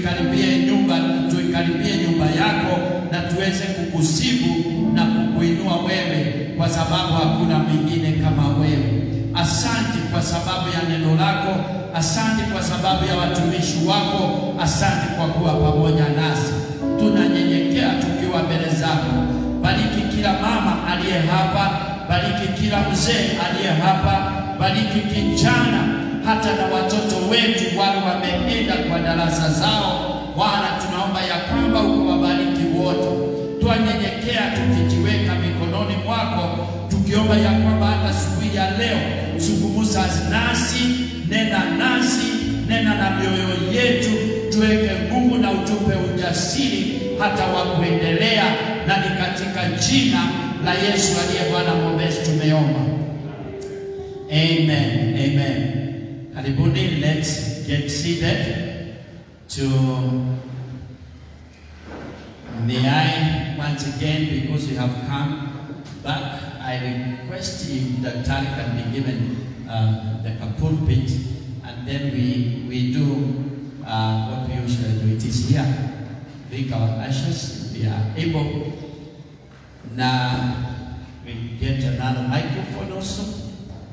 tuikaribie nyumba, tuikaribie nyumba yako na tuweze kukusifu na kukuinua wewe, kwa sababu hakuna mwingine kama wewe. Asante kwa sababu ya neno lako, asante kwa sababu ya watumishi wako, asante kwa kuwa pamoja nasi. Tunanyenyekea tukiwa mbele zako. Bariki kila mama aliye hapa, bariki kila mzee aliye hapa, bariki kijana hata na watoto wetu wale wameenda kwa darasa zao. Bwana, tunaomba ya kwamba ukawabariki wote. Twanyenyekea tukijiweka mikononi mwako, tukiomba ya kwamba hata siku ya leo zungumza nasi, nena nasi, nena na mioyo yetu, tuweke nguvu na utupe ujasiri hata wa kuendelea, na ni katika jina la Yesu aliye Bwana mwombezi tumeomba. Amen. Amen. Karibuni, let's get seated to May I once again, because we have come back, I request if the tally can be given um, the pulpit, and then we we do uh, what we usually do. It is here. Bring our ashes if we are able. Now we get another microphone also.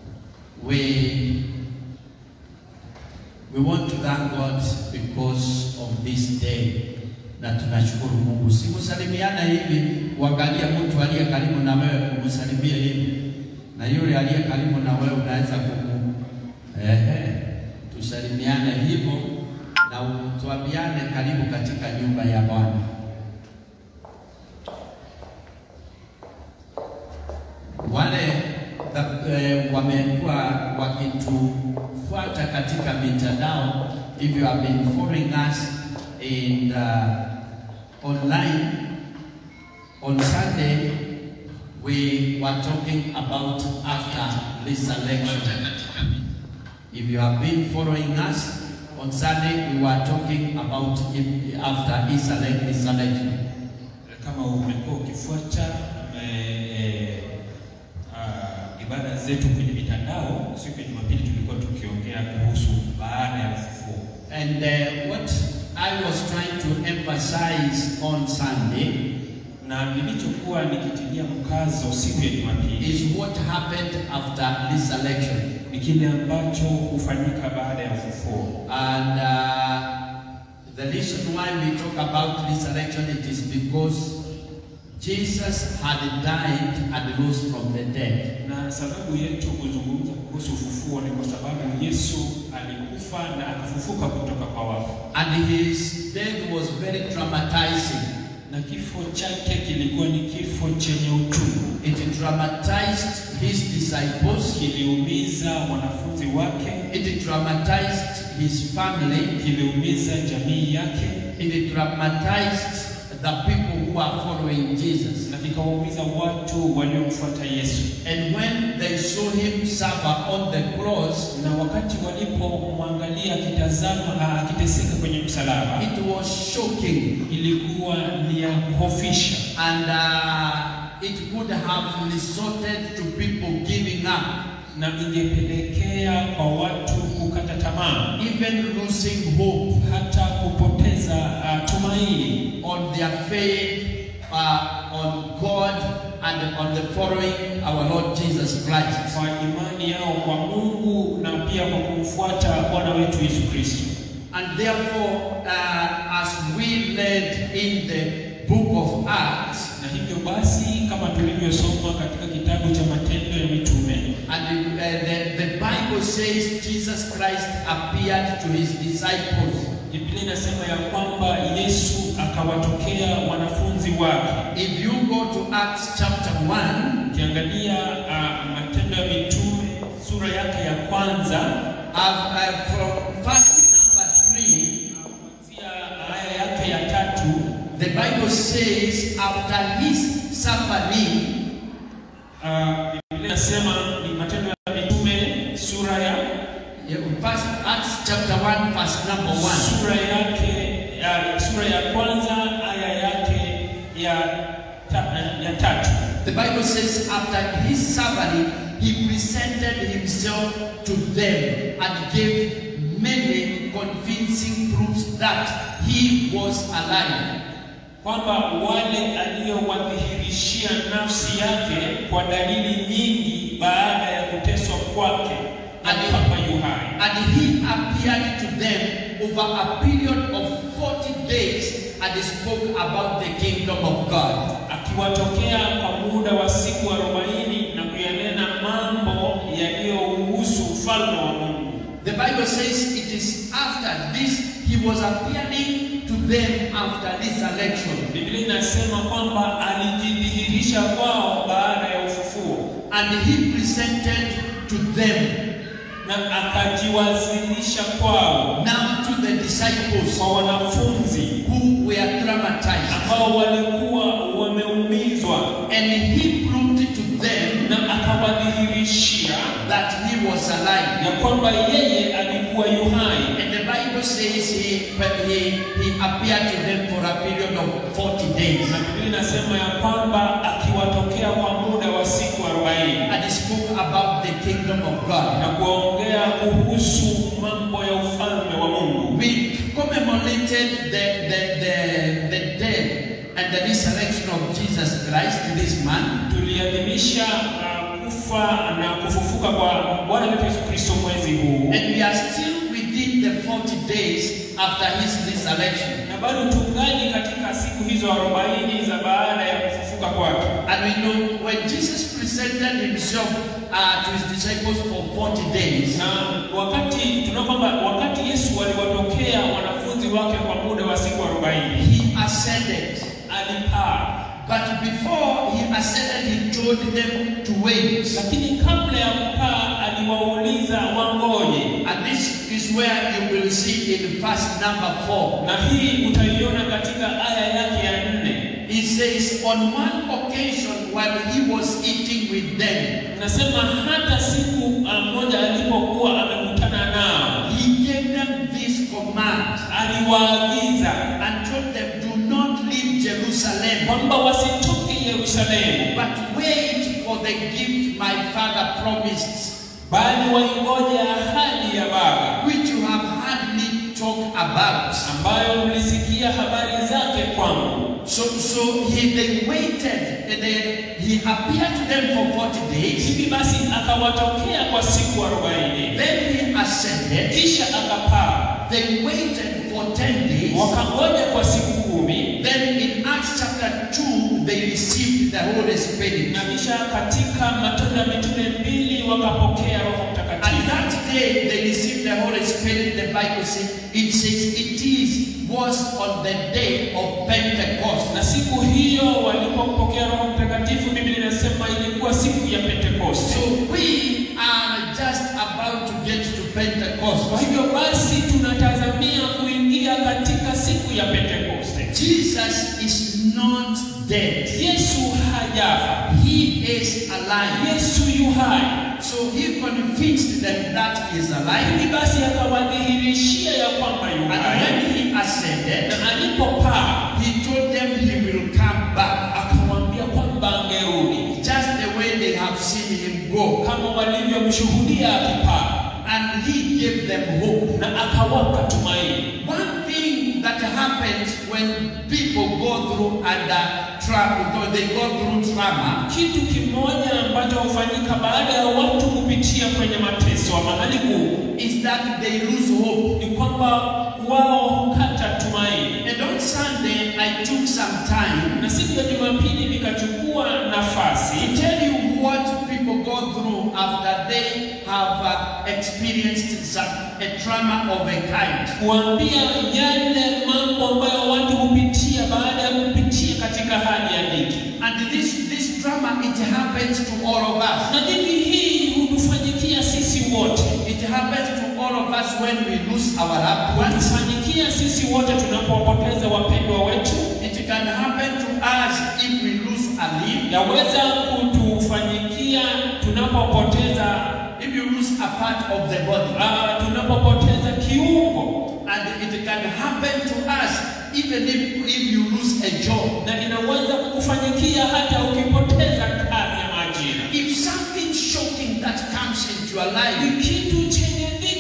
We we want to thank God because of this day na tunashukuru Mungu. Sikusalimiana hivi, uangalia mtu aliye karibu na wewe kumsalimia hivi, na yule aliye karibu na wewe unaweza kumu ehe, tusalimiane hivyo na tuambiane karibu katika nyumba ya Bwana. Wale eh, wamekuwa wakitufuata katika mitandao, if you have been following us in uh, online on Sunday we were talking about after this election. If you have been following us on Sunday, we were talking about if, after this elec- this election. Kama umekuwa ukifuata eh, eh, ah, ibada zetu kwenye mitandao, siku ya Jumapili tulikuwa tukiongea kuhusu baada ya ufufuo, And uh, what I was trying to emphasize on Sunday na nilichokuwa nikitilia mkazo siku ya Jumapili is what happened after this election. ni kile ambacho hufanyika baada ya ufufuo. And uh, the reason why we talk about this election it is because Jesus had died and rose from the dead. Na sababu yetu kuzungumza kuhusu ufufuo ni kwa sababu Yesu alikufa na akafufuka kutoka kwa wafu, And his death was very traumatizing. na kifo chake kilikuwa ni kifo chenye uchungu, It traumatized his disciples. kiliumiza wanafunzi wake, It traumatized his family. kiliumiza jamii yake, It traumatized the people who are following Jesus. na vikawaumiza watu waliomfuata Yesu. And when they saw him suffer on the cross, Na wakati walipomwangalia akitazama, ah, akiteseka kwenye msalaba, it was shocking. ilikuwa ni ya kuhofisha And uh, it could have resorted to people giving up, na ingepelekea kwa watu kukata tamaa, even losing hope hata kupoteza uh, tumaini on their faith uh, on God and on the following our Lord Jesus Christ. kwa imani yao kwa Mungu na pia kwa kumfuata Bwana wetu Yesu Kristo. And therefore, uh, as we read in the book of Acts, Na hivyo basi, kama tulivyosoma katika kitabu cha Matendo ya Mitume, and uh, the, the Bible says Jesus Christ appeared to his disciples. Biblia inasema ya kwamba Yesu akawatokea wanafunzi wake. If you go to Acts chapter 1, Ukiangalia uh, Matendo ya Mitume sura yake ya kwanza uh, uh, from verse number 3, kuanzia aya yake ya tatu the Bible says, after his suffering, uh, Biblia inasema ni Matendo ya Mitume sura ya Yeah, First, Acts chapter 1, verse number 1. sura yake ya, sura ya kwanza aya yake ya, ta, ya tatu The Bible says, after his suffering, he presented himself to them and gave many convincing convincing proofs that he was alive. kwamba wale aliyowadhihirishia nafsi yake kwa dalili nyingi baada ya kuteswa kwake na Ali- kwamba yu hai And he appeared to them over a period of 40 days and spoke about the kingdom of God. akiwatokea kwa muda wa siku arobaini na kuyanena mambo yaliyohusu ufalme wa Mungu. The Bible says it is after this he was appearing to them after resurrection. Biblia inasema kwamba alijidhihirisha kwao baada ya ufufuo And he presented to them, na akajiwasilisha kwao now to the disciples kwa wanafunzi who were traumatized. ambao walikuwa wameumizwa, And he proved to them na akawadhihirishia that he was alive. ya kwamba yeye alikuwa yu hai, And the Bible says he, he, he appeared to them for a period of 40 days na Biblia inasema ya kwamba akiwatokea kwa muda wa siku arobaini and he spoke about the kingdom of God. na kuongea kuhusu mambo ya ufalme wa Mungu. We commemorated the, the, the, the death and the resurrection of Jesus Christ this month. Tuliadhimisha uh, kufa na kufufuka kwa Bwana wetu Yesu Kristo mwezi huu, And we are still within the 40 days after his resurrection. na bado tungali katika siku hizo arobaini za baada ya kufufuka kwake. And we know when Jesus presented himself uh, to his disciples for 40 days, Na wakati tunaona kwamba wakati Yesu aliwatokea wanafunzi wake kwa muda wa siku arobaini he ascended. alipaa, But before he ascended, he told them to wait. lakini kabla ya kupaa aliwauliza wangoje, And this is where you will see in verse number 4. na hii utaiona katika aya yake ya nne. He says, On one occasion while he was eating with them, Nasema hata siku uh, moja alipokuwa amekutana nao, he gave them this command aliwaagiza and told them, Do not leave Jerusalem, kwamba wasitoke Yerusalemu, but wait for the gift my father promised, bali waingoje ahadi ya Baba which you have heard me talk about. ambayo mlisikia habari zake kwangu. So, so he, they waited and they, he appeared to them for 40 days. Hivi basi akawatokea kwa siku arobaini, Then he ascended. kisha akapaa, They waited for 10 days. wakangoja kwa siku kumi, Then in Acts chapter 2, they received the Holy Spirit. na kisha katika Matendo ya Mitume mbili wakapokea Roho And Mtakatifu. that day they received the Holy Spirit, the Bible says, it says it is was on the day of Pentecost. Na siku hiyo walipopokea Roho Mtakatifu, Biblia inasema ilikuwa siku ya Pentekoste. So we are just about to get to Pentecost. Kwa hivyo basi tunatazamia kuingia katika siku ya Pentekoste. Jesus is not dead. Yesu hajafa, He is alive. Yesu yu hai. So he convinced them that he is alive. Hivi basi akawadhihirishia ya kwamba yu And hai, when he ascended, na alipopaa he told them he will come back. akawaambia kwamba angerudi Just the way they have seen him go. kama walivyomshuhudia akipaa, And he gave them hope. na akawapa tumaini. One thing that happens when people go through under trauma, they go through trauma, Kitu kimoja ambacho hufanyika baada ya watu kupitia kwenye mateso wa mahali kuu is that they lose hope. ni kwamba wao hukata tumaini. And on Sunday, I took some time Na siku ya Jumapili nikachukua nafasi to tell you what people go through after they have uh, experienced some, a trauma of a kind. kuambia yale mambo ambayo watu hupitia baada ya kupitia katika hali ya dhiki. And this, this trauma, it happens to all of us. Na dhiki hii hutufanyikia sisi wote, It happens to all of us when we lose our loved ones. hutufanyikia sisi wote tunapopoteza wapendwa wetu. It can happen to us if we lose a limb, Yaweza kutufanyikia tunapopoteza if you lose a part of the body. uh, tunapopoteza kiungo, And it can happen to us even if, if you lose a job. na inaweza kukufanyikia hata ukipoteza kazi ya majira. If something shocking that comes into your life, Ni kitu chenye dhiki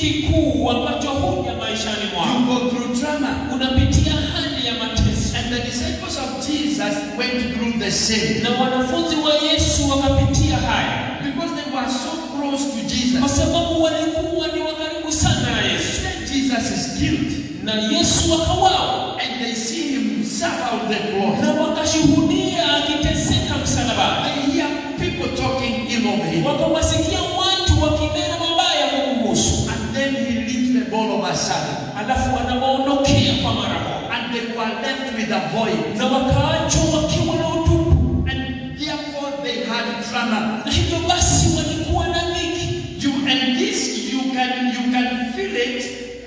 kikuu ambacho huja maishani You mwako. go through trauma. Unapitia hali ya mateso, And the disciples of Jesus went through the same. na wanafunzi wa Yesu wakapitia haya Because they were so close to kwa Jesus. sababu walikuwa ni wa karibu sana na Yesu, Then Jesus is killed. na Yesu akawao And they see him suffer on the cross. na wakashuhudia akiteseka msalabani, They hear people talking ill of him. wakawasikia watu wakinena mabaya kumhusu, And then he leaves them all of a sudden. alafu wanawaondokea kwa mara moja, And they were left with a void. na wakaachwa wakiwa na utupu, And therefore they had trauma. na hivyo basi walikuwa na dhiki. You and this you can you can feel it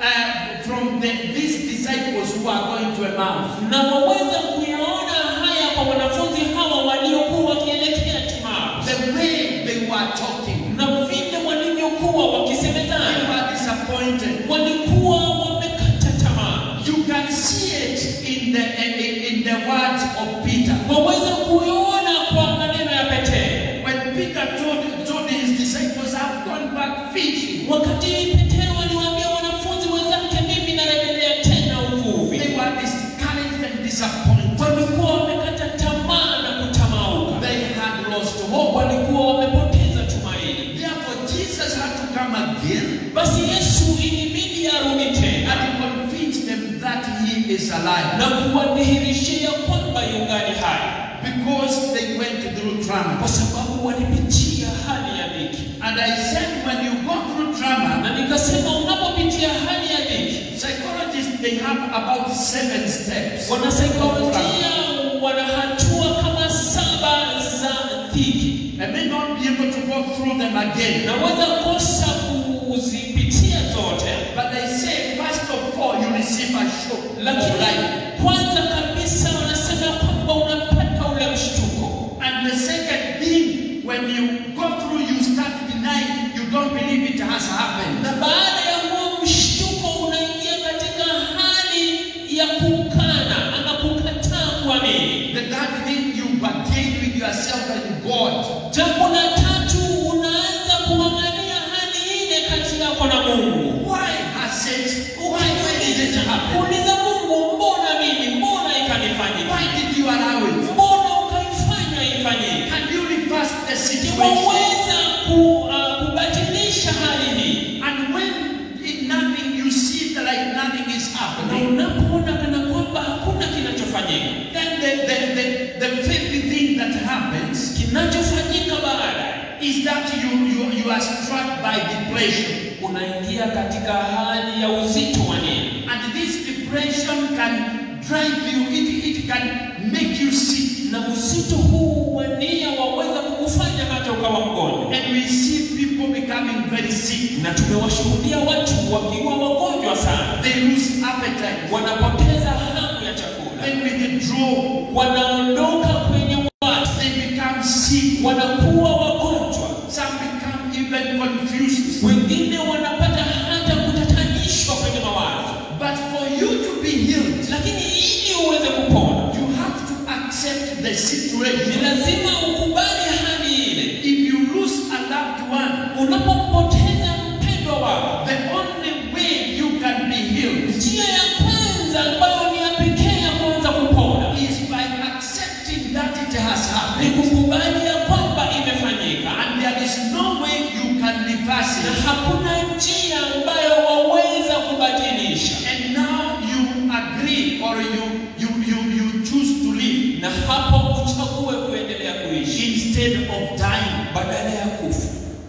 uh, from the, these disciples who are going to Emmaus. na waweza kuyaona haya kwa wanafunzi hawa waliokuwa wakielekea Timaru, The way they were talking, na vile walivyokuwa they wakisemezana, were disappointed. walikuwa wamekata tamaa. You can see it in the in, in the words of Peter. Waweza kuiona kwa maneno ya Petero When Peter told told his disciples, "I've gone back fishing," wakati Petero aliwaambia wanafunzi wenzake, mimi narejelea tena uvuvi. they were discouraged and disappointed. Walikuwa wamekata tamaa na kutamauka, They had lost hope. walikuwa wamepoteza tumaini. Therefore, Jesus had to come again Basi Yesu ilibidi arudi tena and convince them that He is alive. na kuwadhihirishia kwamba yungali hai, Because they went through trauma. kwa sababu walipitia hali ya dhiki. And I said, when you go through trauma, Na nikasema unapopitia hali ya dhiki, psychologists they have about seven steps. wanasaikolojia wana hatua kama saba za dhiki. I may not be able to go through them again. Naweza kosa kuzipitia zote, But they say, first of all, you receive a shock of lakini life. kwanza kabisa wanasema kwamba unapata ule mshtuko, And the second thing, when you go through, you start denying, you don't believe it has happened. na baada ya huo mshtuko unaingia katika hali ya kukana ama kukataa kuamini. The third thing, you bargain with yourself and God. Jambo la tatu, unaanza kung'ang'ania hali ile kati yako na Mungu. Why has it? Why when did it happen? Uliza Mungu, mbona mimi, mbona ikanifanyika, Why did you allow it? mbona ukaifanya ifanyike? Can you reverse the situation? Waweza ku, uh, kubatilisha hali hii, And when in nothing you see that like nothing is na happening, unapoona kana kwamba hakuna kinachofanyika, then the, the, the, the fifth thing that happens kinachofanyika baada is that you, you, you are struck by depression. unaingia katika hali ya uzito wa nia, And this depression can drive you, it, it can make you sick. na uzito huu wa nia waweza kukufanya hata ukawa mgonjwa. And we see people becoming very sick. Na tumewashuhudia watu wakiwa wagonjwa sana, They lose appetite. wanapoteza hamu ya chakula, They withdraw. wanaondoka kwenye watu, They become sick. wanakuwa wagonjwa, Some become even confused. wengine wanapata hata kutatanishwa kwenye mawazo. But for you to be healed, Lakini ili uweze kupona, you have to accept the ni situation. lazima ukubali hali ile. If you lose a loved one, Unapompoteza mpendwa wako, the only way you can be healed njia ya kwanza ambayo ni ya pekee ya kuanza kupona is by accepting that it has ni happened. kukubali ya kwamba imefanyika, And there is no way you can reverse na it. hakuna njia ambayo waweza kubadilisha. And now you agree or you, you, you, you choose to live Na hapo uchague kuendelea kuishi instead of dying. badala ya kufa.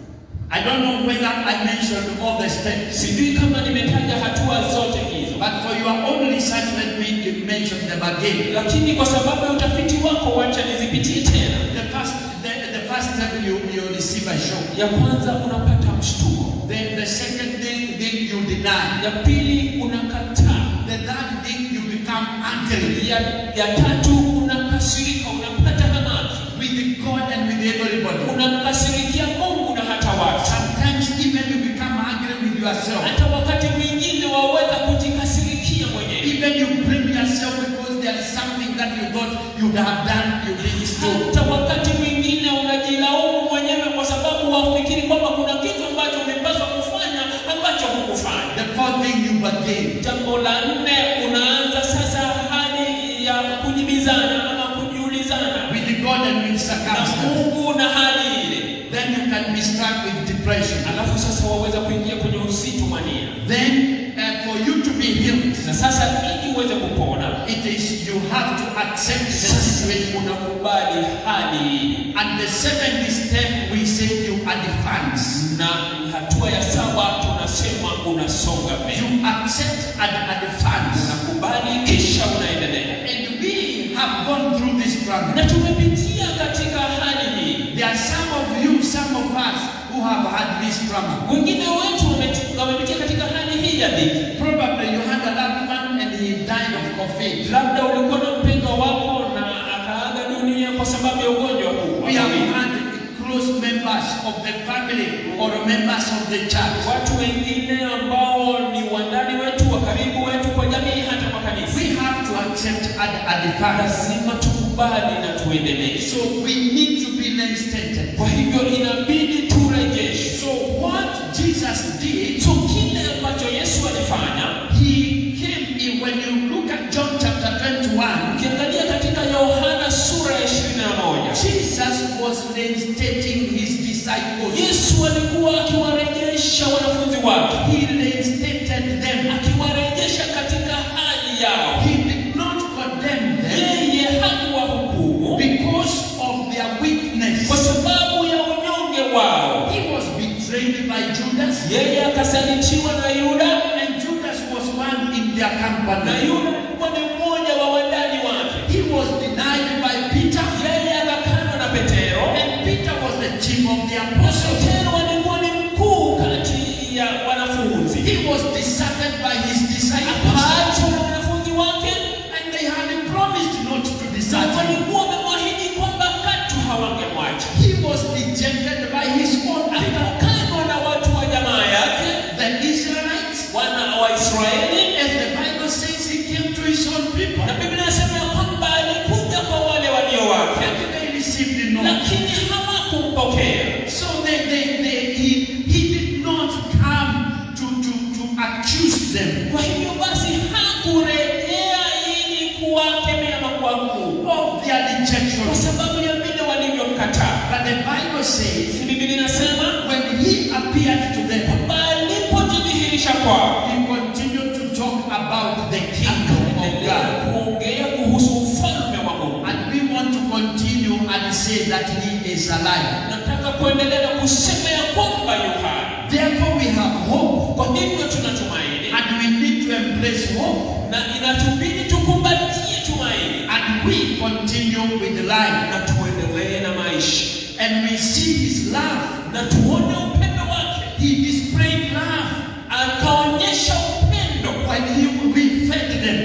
I don't know whether I mentioned all the steps, Sijui kama nimetaja hatua zote hizo, but for your own research, let me mention them again. lakini kwa sababu ya utafiti wako, wacha nizipitie tena. The first, the, the first step, you, you receive a shock. Ya kwanza unapata mshtuko, Then the second thing, thing you deny. ya pili unakataa, The third thing, you become angry ya, ya tatu unakasirika, unapata hamaki, with God and with everybody. unamkasirikia Mungu na hata watu. Sometimes even you become angry with yourself. Hata wakati mwingine waweza kujikasirikia mwenyewe, Even you blame yourself because there is something that you thought you'd have done, you didn't do. hata wakati mwingine unajilaumu mwenyewe kwa sababu wafikiri kwamba kuna kitu ambacho umepaswa kufanya ambacho hukufanya. fourth thing you begin. Jambo la nne, unaanza sasa hali ya kujibizana ama kujiulizana with God and with na circumstances. Mungu na hali ile, Then you can be struck with depression. alafu sasa waweza kuingia kwenye uzito mania, Then, uh, for you to be healed, na sasa ili uweze kupona it is you have to accept the sasa situation. unakubali hali ile, And the seventh step, we say you advance. na hatua ya saba tunasema unasonga mbele, You accept and advance. unakubali kisha unaendelea. And we have gone through this struggle. Na tumepitia katika hali hii, There are some of you, some of us who have had this struggle. wengine wetu wameti- wamepitia katika hali hii ya dhiki. Probably you had a loved one and he died of COVID. Labda ulikuwa na mpendwa wako na akaaga dunia kwa sababu ya ugonjwa huu. We have had close members of the family or members of the church. watu wengine ambao ni wandani wetu wa karibu wetu kwa jamii hata kwa kanisa. We have to accept and advance. Lazima tukubali na tuendelee. So we need to be reinstated. Kwa hivyo inabidi turejeshe. So what Jesus did, So kile ambacho Yesu alifanya, he came in when you look at John chapter 21, ukiangalia katika Yohana sura ya 21, Jesus was reinstating his disciples. Yesu alikuwa akiwarejesha wanafunzi wake, He reinstated them. akiwarejesha katika hali yao. He did not condemn them Yeye hakuwahukumu because of their weakness. kwa sababu ya unyonge wao. He was betrayed by Judas, Yeye akasalitiwa na Yuda, and Judas was one in their na company. Yuda alikuwa ni mmoja wa wandani wake. He was denied by Peter, Yeye akakanwa na Petero, and Peter was the chief of the na apostles. Petero alikuwa ni mkuu kati ya wanafunzi. He was deserted by his disciples, Akaachwa na wanafunzi wake, and they had promised not to na desert him. walikuwa wamemwahidi kwamba katu hawangemwacha. He was rejected by his own people, Akakanwa na watu wa jamaa yake, the Israelites. wana wa Israeli, As the Bible says, he came to his own people, na Biblia inasema ya kwamba alikuja kwa wale walio wake, and they received no. lakini hawakumpokea. So they, they, they, he, he did not come to, to, to accuse them Kwa hivyo basi hakurejea ili kuwakemea ama kuwahukumu of their rejection. kwa sababu ya vile walivyomkataa. But the Bible says, Biblia inasema when he appeared to them, alipojidhihirisha kwao he continued to talk about the kingdom of akaendelea God. kuongea kuhusu ufalme wa Mungu. And we want to continue and say that he is alive. Nataka kuendelea na kusema ya kwamba yu hai. Therefore, we have hope, Kwa hivyo tunatumaini and we need to embrace hope, na inatubidi tukumbatie tumaini and we continue with life. na tuendelee na maisha And we see his love. na tuone upendo wake. He displayed love Akaonyesha upendo when he, we fed them.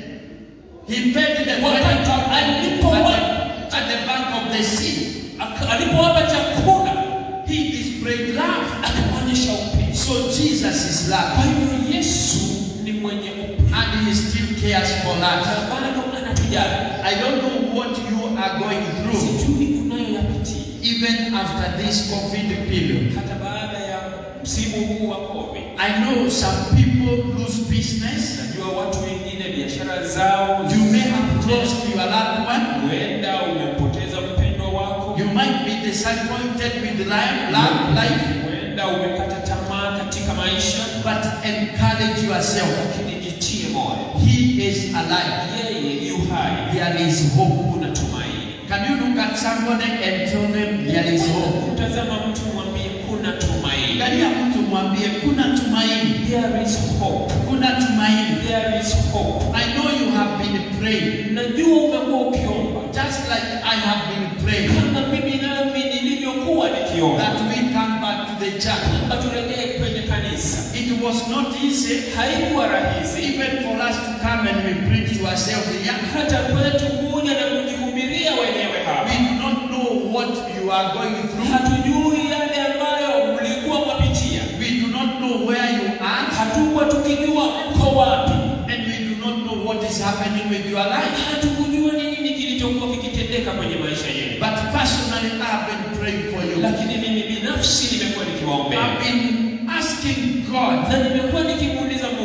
He fed them when Wakati at, alipowa- the, at the bank of the sea. Aka- alipowapa chakula He displayed love. akaonyesha upendo. So Jesus is Kwa love, hivyo Yesu ni mwenye upendo and he still cares for na us. bado anatujali. I don't know what you are going through, Sijui unayoyapitia even after this COVID period. hata baada ya msimu huu wa COVID. I know some people lose business. Najua watu wengine biashara zao You may have lost your loved one. huenda umempoteza mpendwa wako, You might be disappointed with life, love, life. huenda umekata tamaa katika maisha, But encourage yourself. lakini jitie moyo, He is alive. yeye yu hai, There is hope. kuna tumaini. Can you look at somebody and tell them there is hope? Mtazama mtu mwambie kuna tumaini. Angalia mtu mwambie kuna tumaini. There is hope. Kuna tumaini. There is hope. I know you have been praying. Najua umekuwa ukiomba Just like I have been praying. kama mimi nami nilivyokuwa nikiomba That we come back to the church. kwamba turejee kwenye kanisa. It was not easy Haikuwa rahisi even for us to come and we preach to ourselves here. hata kwetu kuja na kujihubiria wenyewe hapa. We do not know what you are going through. Hatujui yale ambayo mlikuwa mwapitia, We do not know where you are. hatukuwa tukijua mko wapi, And we do not know what is happening with your life. hatukujua ni nini kilichokuwa kikitendeka kwenye maisha yenu. But personally, I have been praying for you. Lakini mimi binafsi nimekuwa nikiwaombea I've been asking God na nimekuwa nikimuuliza Mungu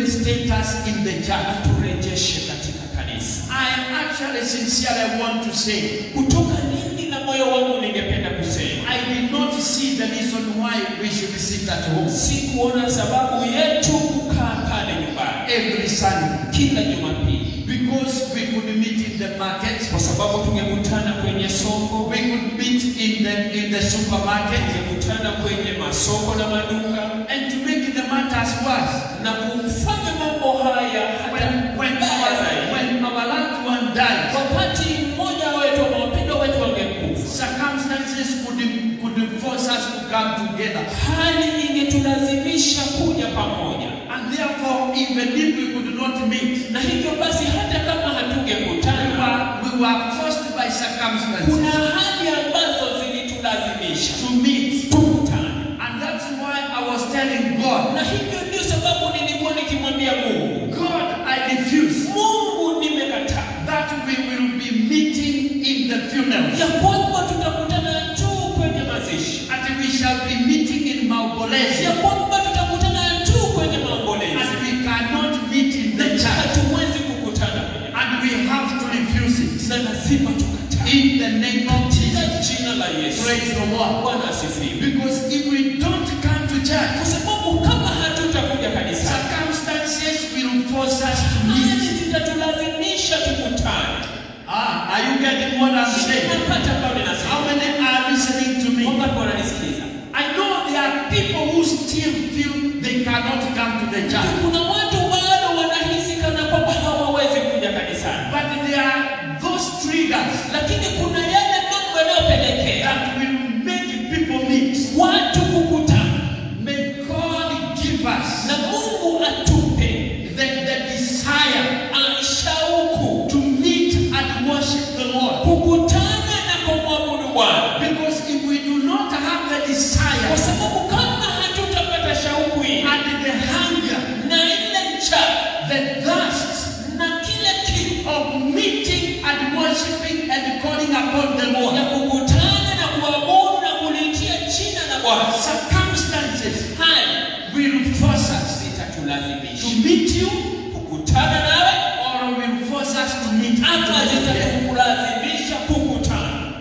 reinstate us in the church. aturejeshe katika kanisa. I actually sincerely want to say, Kutoka nini na moyo wangu ningependa kusema, I did not see the reason why we should sit at home sikuona sababu yetu kukaa pale nyumbani every Sunday kila Jumapili, because we could meet in the market, kwa sababu tungekutana kwenye soko, we could meet in the in the supermarket, tungekutana kwenye masoko na maduka and to make the matters worse, na kufanya mambo haya hata when when mbaya our, zaidi. when our loved one dies, Wakati mmoja wetu ama wapendwa wetu wangekufa, circumstances could could force us to come together, hali ingetulazimisha kuja pamoja, and therefore, even if we could not meet, na hivyo basi hata kama we hatungekutana, were we were forced by kuna circumstances hali ambazo zilitulazimisha to meet, tukutane, and that's why I was telling God, na hivyo ndio sababu nilikuwa nikimwambia Mungu, God, I refuse Mungu, nimekataa that we will be meeting in the funeral, ya kwamba tutakutana tu kwenye mazishi, and we shall be meeting in Maubolezi, ya kwamba tutakutana tu kwenye maombolezi, and we cannot meet in the church, hatuwezi kukutana kwenye and we have to refuse it na lazima tukataa in the name of katika Jesus. jina la Yesu. Praise the Lord. Bwana asifiwe. Because if we don't come to Kwa church, sababu kama hatutakuja kanisani, circumstances will force us to meet. hali zitatulazimisha tukutane. Ah, are you getting what I'm saying? Napata pale ninasema, How many are listening to me? wangapi wananisikiliza? I know there are people who still feel they cannot come to the church, Kuna watu bado wanahisi kana kwamba hawawezi kuja kanisani, but there are those triggers lakini kuna yale mambo yanayopelekea that will make people meet. watu kukutana, May God give us na Mungu atupe the, the desire ah, shauku to meet and worship the Lord. kukutana na kumwabudu Bwana, Because if we do not have the kwa desire sababu kama hatutapata shauku hii and the hunger, na ile njaa the thirst na kile kiu of meeting and worshiping and calling upon the ya Lord, kukutana na kuabudu na kulitia jina la Bwana, circumstances haya will force us to zitatulazimisha meet you kukutana nawe or will force us to meet ama together. zitakulazimisha kukutana.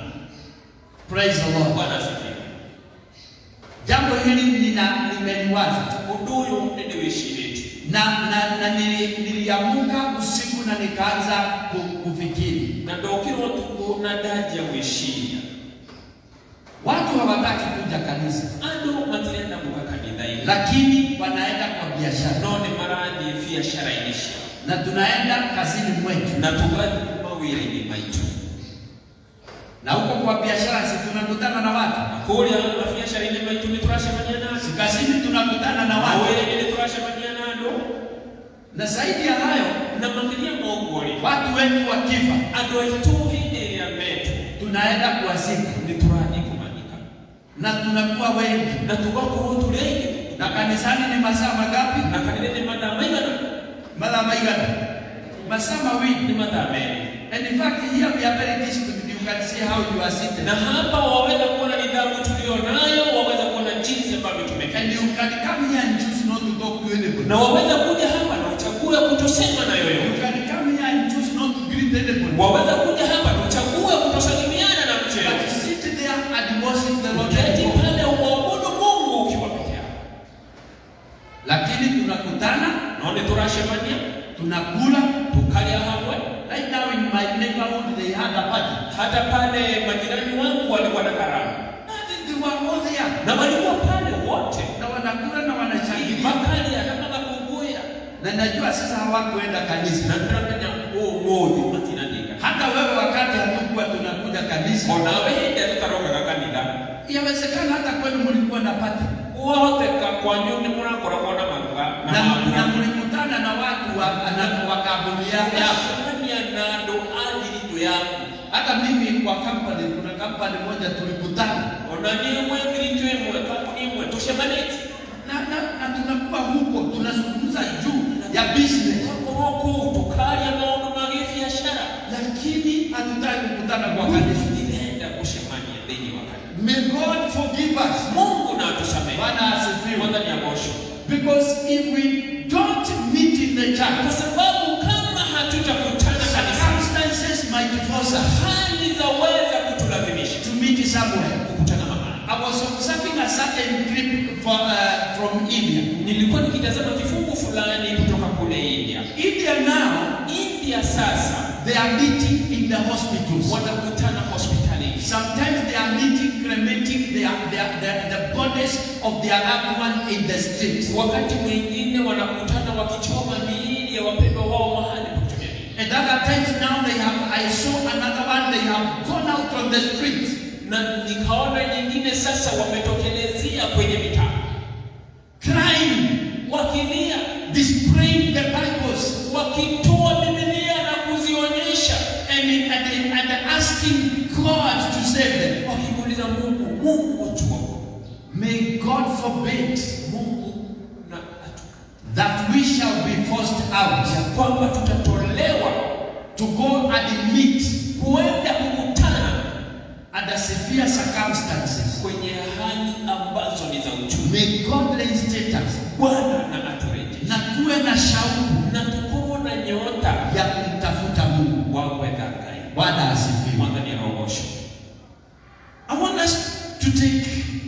Praise the Lord. Bwana asifiwe. Jambo hili nina nimeliwaza Uduyu niliwishiriti na, na, na nili, niliamuka usiku na nikaanza ku- kufikiri. na ndokirwa tuku na daja wishinya Watu hawataki kuja kanisa, andu matirenda muka kanitha ino lakini wanaenda kwa biashara no ni marathie biacara inisha na tunaenda kazini mwetu, na tugathi mawira-ini maitu na huko kwa biashara si tunakutana na watu, na kuria mabiacara-ini maitu nĩ tũracemania na si andũ kazini tunakutana na watu, mawĩra-inĩ nĩ tũracemania na andũ na zaidi ya hayo, na makĩria ma ũguo rĩ watu wetu wakifa, andũ aitũ hĩndĩ ĩrĩa metu tunaenda kuwazika nĩ tũrathiĩ kũmathika na tunakuwa wengi. na tugakorwo tũrĩ aingĩ Na kanisani ni masaa magapi? na kanitha nĩ mathaa maigana Mara maigana? Masaa mawili. nĩ mathaa merĩ And in fact, here we are very disciplined. You can see how you are seated. na hapa waweza kuona nidhamu tulio nayo, waweza kuona jinsi ambavyo And tumeketi, you can come here and choose not to talk to anybody. na waweza kuja hapa na uchague kutosema na You yoyote, can come here and choose not to greet anybody. waweza kuja hapa na uchague kutosalimiana na mtu But yeyote, sit there and worship the Lord. uketi your God. pale umwabudu Mungu ukiwa peke yako. Lakini tunakutana, Naone turacemania tunakula. tukalia hamwe, Right now in my neighborhood they had a party. hata pale majirani wangu walikuwa na karamu And they were all there. na walikuwa pale wote Na wanakula na wanashangilia. makalia na magakunguya Na najua sasa hawakuenda kanisa. na turamenya umuthi matinandika Hata wewe wakati hatukuwa tunakuja kanisa, onawe hĩndĩ ĩrĩa tũtarokaga kanitha yawezekana hata kwenu mlikuwa na party. wahoteka kwanyu nĩ mũrakoragwo na maruga na na, na mambura mlikutana na watu wa, na, wa kampuni ya- yako. Ũgacemania na andũ a thiritũ yaku Hata mimi kwa company, kuna kampani moja tulikutana ona niĩ mwe thiritũ ĩmwe kambuni ĩmwe tũcemanĩtie na, na, na tunakuwa huko tunazungumza juu ya business, tũkorwo kũu tũkaria maũndũ ma gĩbiacara lakini hatutaki kukutana kwa kanisa. ndirenda gũcemania thĩinĩ wa kanitha May God forgive us. mungu na atusamehe Bwana asifiwe. mwathani agocwo Because if we don't meet in force us hali zaweza kutulazimisha to meet somewhere. kukutana mahali. I was observing a certain clip for, uh, from India. Nilikuwa nikitazama kifungu fulani kutoka kule India. India now, India sasa they are meeting in the hospitals. wanakutana hospitalini, Sometimes they are meeting, cremating their, their, their, the bodies of their loved one in the streets. wakati mwingine wanakutana wakichoma miili ya wapendwa wao mahali pa kutumia miili. And other times now they have, I saw another one, they have gone out on the streets. na nikaona nyingine sasa wametokelezea kwenye mitaa crying, wakilia, displaying the Bibles, wakitoa Biblia na kuzionyesha, and, and, and asking God to save them. wakimuuliza Mungu, Mungu tuokoe. May God forbid Mungu na atu- that we shall be forced out ya kwamba tutatolewa to go and meet kuenda kukutana under severe circumstances. kwenye hali ambazo ni za uchumi. May God reinstate us Bwana na aturejeshe na tuwe na shauku na tukuwa na nyota ya kumtafuta Mungu. wawe dhakai Bwana asifiwe. mwathani arogocwo I want us to take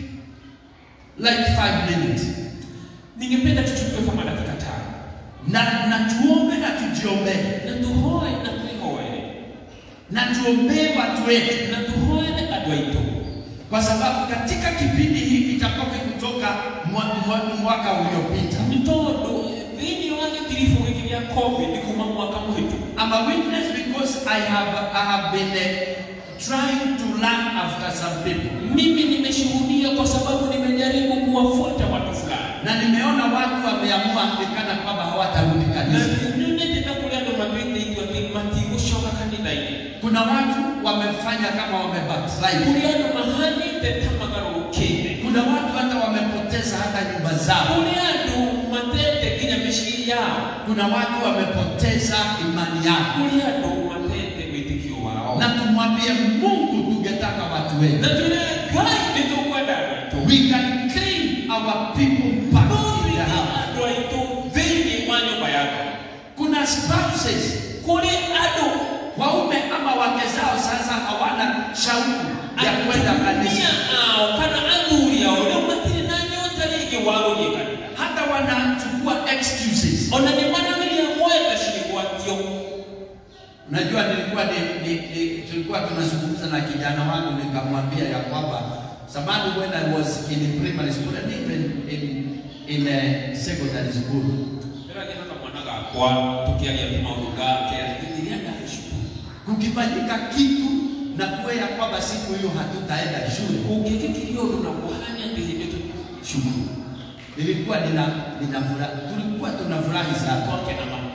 like five minutes ningependa tuchukue kama dakika tano na, na tuombe na tujiombee na tuhoe na twihoere na tuombee watu wetu na tuhoere andũ aitũ kwa sababu katika kipindi hiki itakopi kutoka mwa, mwa, mwaka uliopita. nĩ tondũ thĩinĩ wa gĩtiribũ gĩkĩ gĩa covid kuma mwaka mũhĩtũku I'm a witness because I have, I have been uh, trying to run after some people mimi nimeshuhudia kwa sababu nimejaribu kuwafuata watu fulani na nimeona watu wameamua nikana kwamba hawatarudi na kanisa. nĩnyendete kũrĩ andũ matuĩte atĩ matigũcoka kanitha-inĩ Kuna watu wamefanya kama wamebackslide. kũrĩ andũ mahanĩte ta magarũrũkĩte Kuna watu hata wamepoteza hata nyumba zao. kũrĩ andũ matete nginya mĩciĩ yao Kuna watu wamepoteza imani yao, kũrĩ andũ matete wĩtĩkio wao na tumwambie Mungu, tungetaka watu wetu na twĩre ngai nĩ tũkwenda andũ aitũ we can claim our people back in the tũrĩte house. andũ aitũ thĩinĩ wa nyũmba yako Kuna spouses kũrĩ andũ waume ama wake zao sasa hawana shauku ya kwenda kanisa, atumia ao kana athuri ao rĩu matirĩ na nyota rĩngĩ wa gũthiĩ kanitha hata wanachukua excuses. ona nĩ marageria gwetha ciĩgwatio Unajua, nilikuwa ni, ni, ni, tulikuwa tunazungumza na kijana wangu nikamwambia ya kwamba zamani when I was in primary school and even in, in uh, secondary school ndĩragĩa na kamwana gakwa tũkĩaria tu maũndũ gake rĩrĩa ndarĩ cukuru kukifanyika kitu na kuwe ya kwamba siku hiyo hatutaenda shule, kũngĩkĩkirio ũndũ na kũhane atĩ hĩndĩ tũ cukuru nilikuwa nina, nina furaha, tulikuwa tunafurahi sana twake na mamuno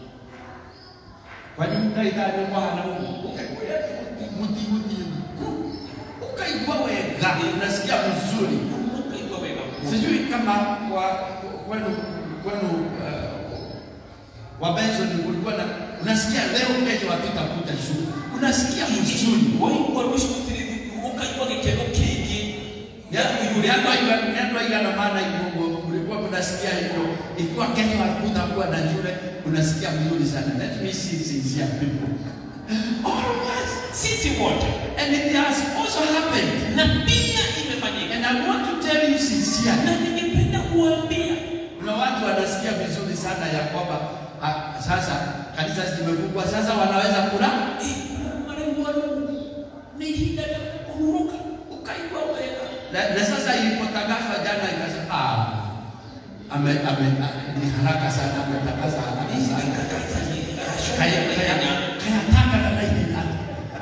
kwani mkaithani mwana ukaikuya muti muti ukaigua wega, unasikia vizuri. ũkaigua wega mũno. Sijui kama kwa kwenu kwenu uh, wa Benson kulikuwa na unasikia leo kesho hatutakuja shule, unasikia vizuri. waigua rũciũ gũtirĩ thukuru ũkaigua gĩkeno kĩingĩ Neno igana maana hivyo mlikuwa mnasikia hivyo, ikiwa kesho hakutakuwa na shule, unasikia vizuri sana. Let me see sincere people. All of us. sisi wote And it has also happened. na pia imefanyika And I want to tell you sincerely. na ningependa kuambia Kuna watu wanasikia vizuri sana ya kwamba ah, sasa kanisa zimefungwa, sasa wanaweza kula maraiwaru nĩ ihinda rĩa kũhurũka ukaigua wega. Na, na sasa ilipotangazwa jana ikasema ah, ame, ame, ah, ni haraka sana ametangaza haraka sana. Kaya kaya kaya taka na laini nani?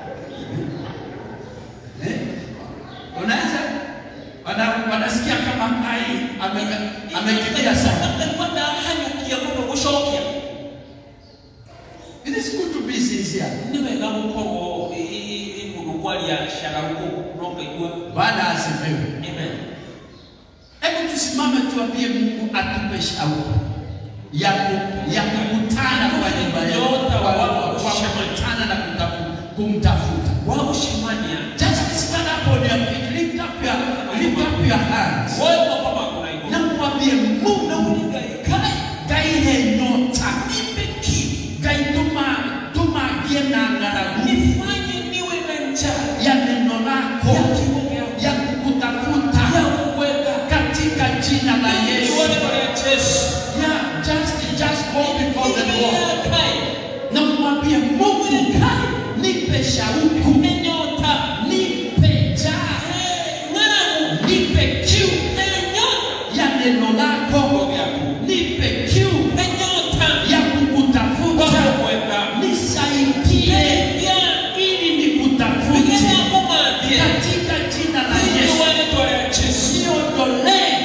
Eh? Unaweza wana, wanasikia kama ai ame- amekimbia sana. ndahanyũkia mũno gũcokia It is good to be sincere. nĩ wega gũkorwo ĩ- ĩ- ĩ mũndũ kwaria cararũkũ no ngaigua Bwana asifiwe. amen Hebu tusimame tuambie Mungu atupe shauku ya ku- ya kukutana kwa nyumba yake, Nyota kwa wa- kwa kukutana na kutafu- kumtafuta. wa gũcemania Just stand up on your feet, lift up your lift up your hands. woe moko maku na igũrũ Na mwambie Mungu ngaikae gaihe nyota. nipe kiu Gai tuma tuma gie na ng'aragu. nifanye nipe shauku, nyota nipe njaa, ng'angu nipe kiu nyota ya neno lako, nipe kiu nyota ya kukutafuta, kwenda nisaidie ili nikutafute katika jina la Yesu. Niondolee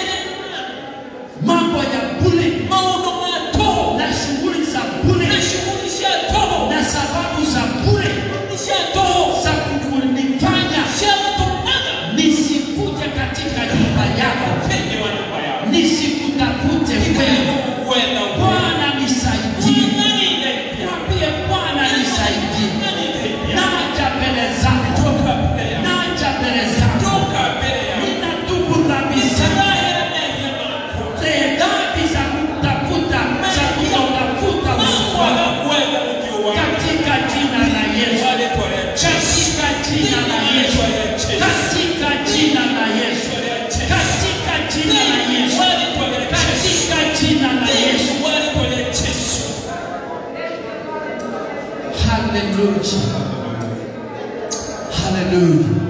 mambo ya bure na shughuli za bure na sababu za bure za kunifanya nisikuje katika nyumba yako, nisikutafute wewe. Bwana nisaidie, mwambie Bwana nisaidie. Naja mbele zako, naja mbele zako, ninatubu dhambi zangu, zile dhambi za kutafuta, za kutafuta uso wako, katika jina la Yesu, katika jina la Yesu, katika jina la Yesu, katika jina la Yesu, katika jina la Yesu. Hallelujah. Hallelujah.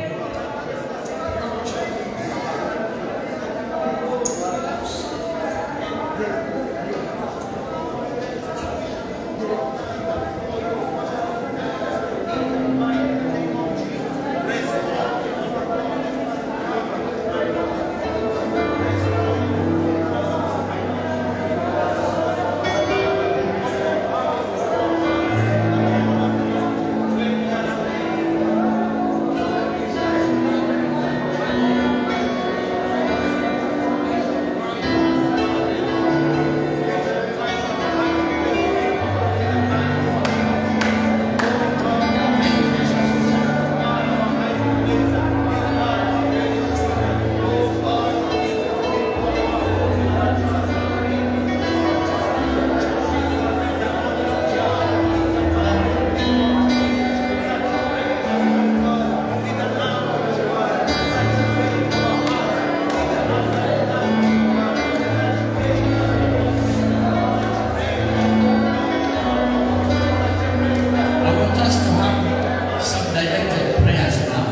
I want us to have some directed prayers now.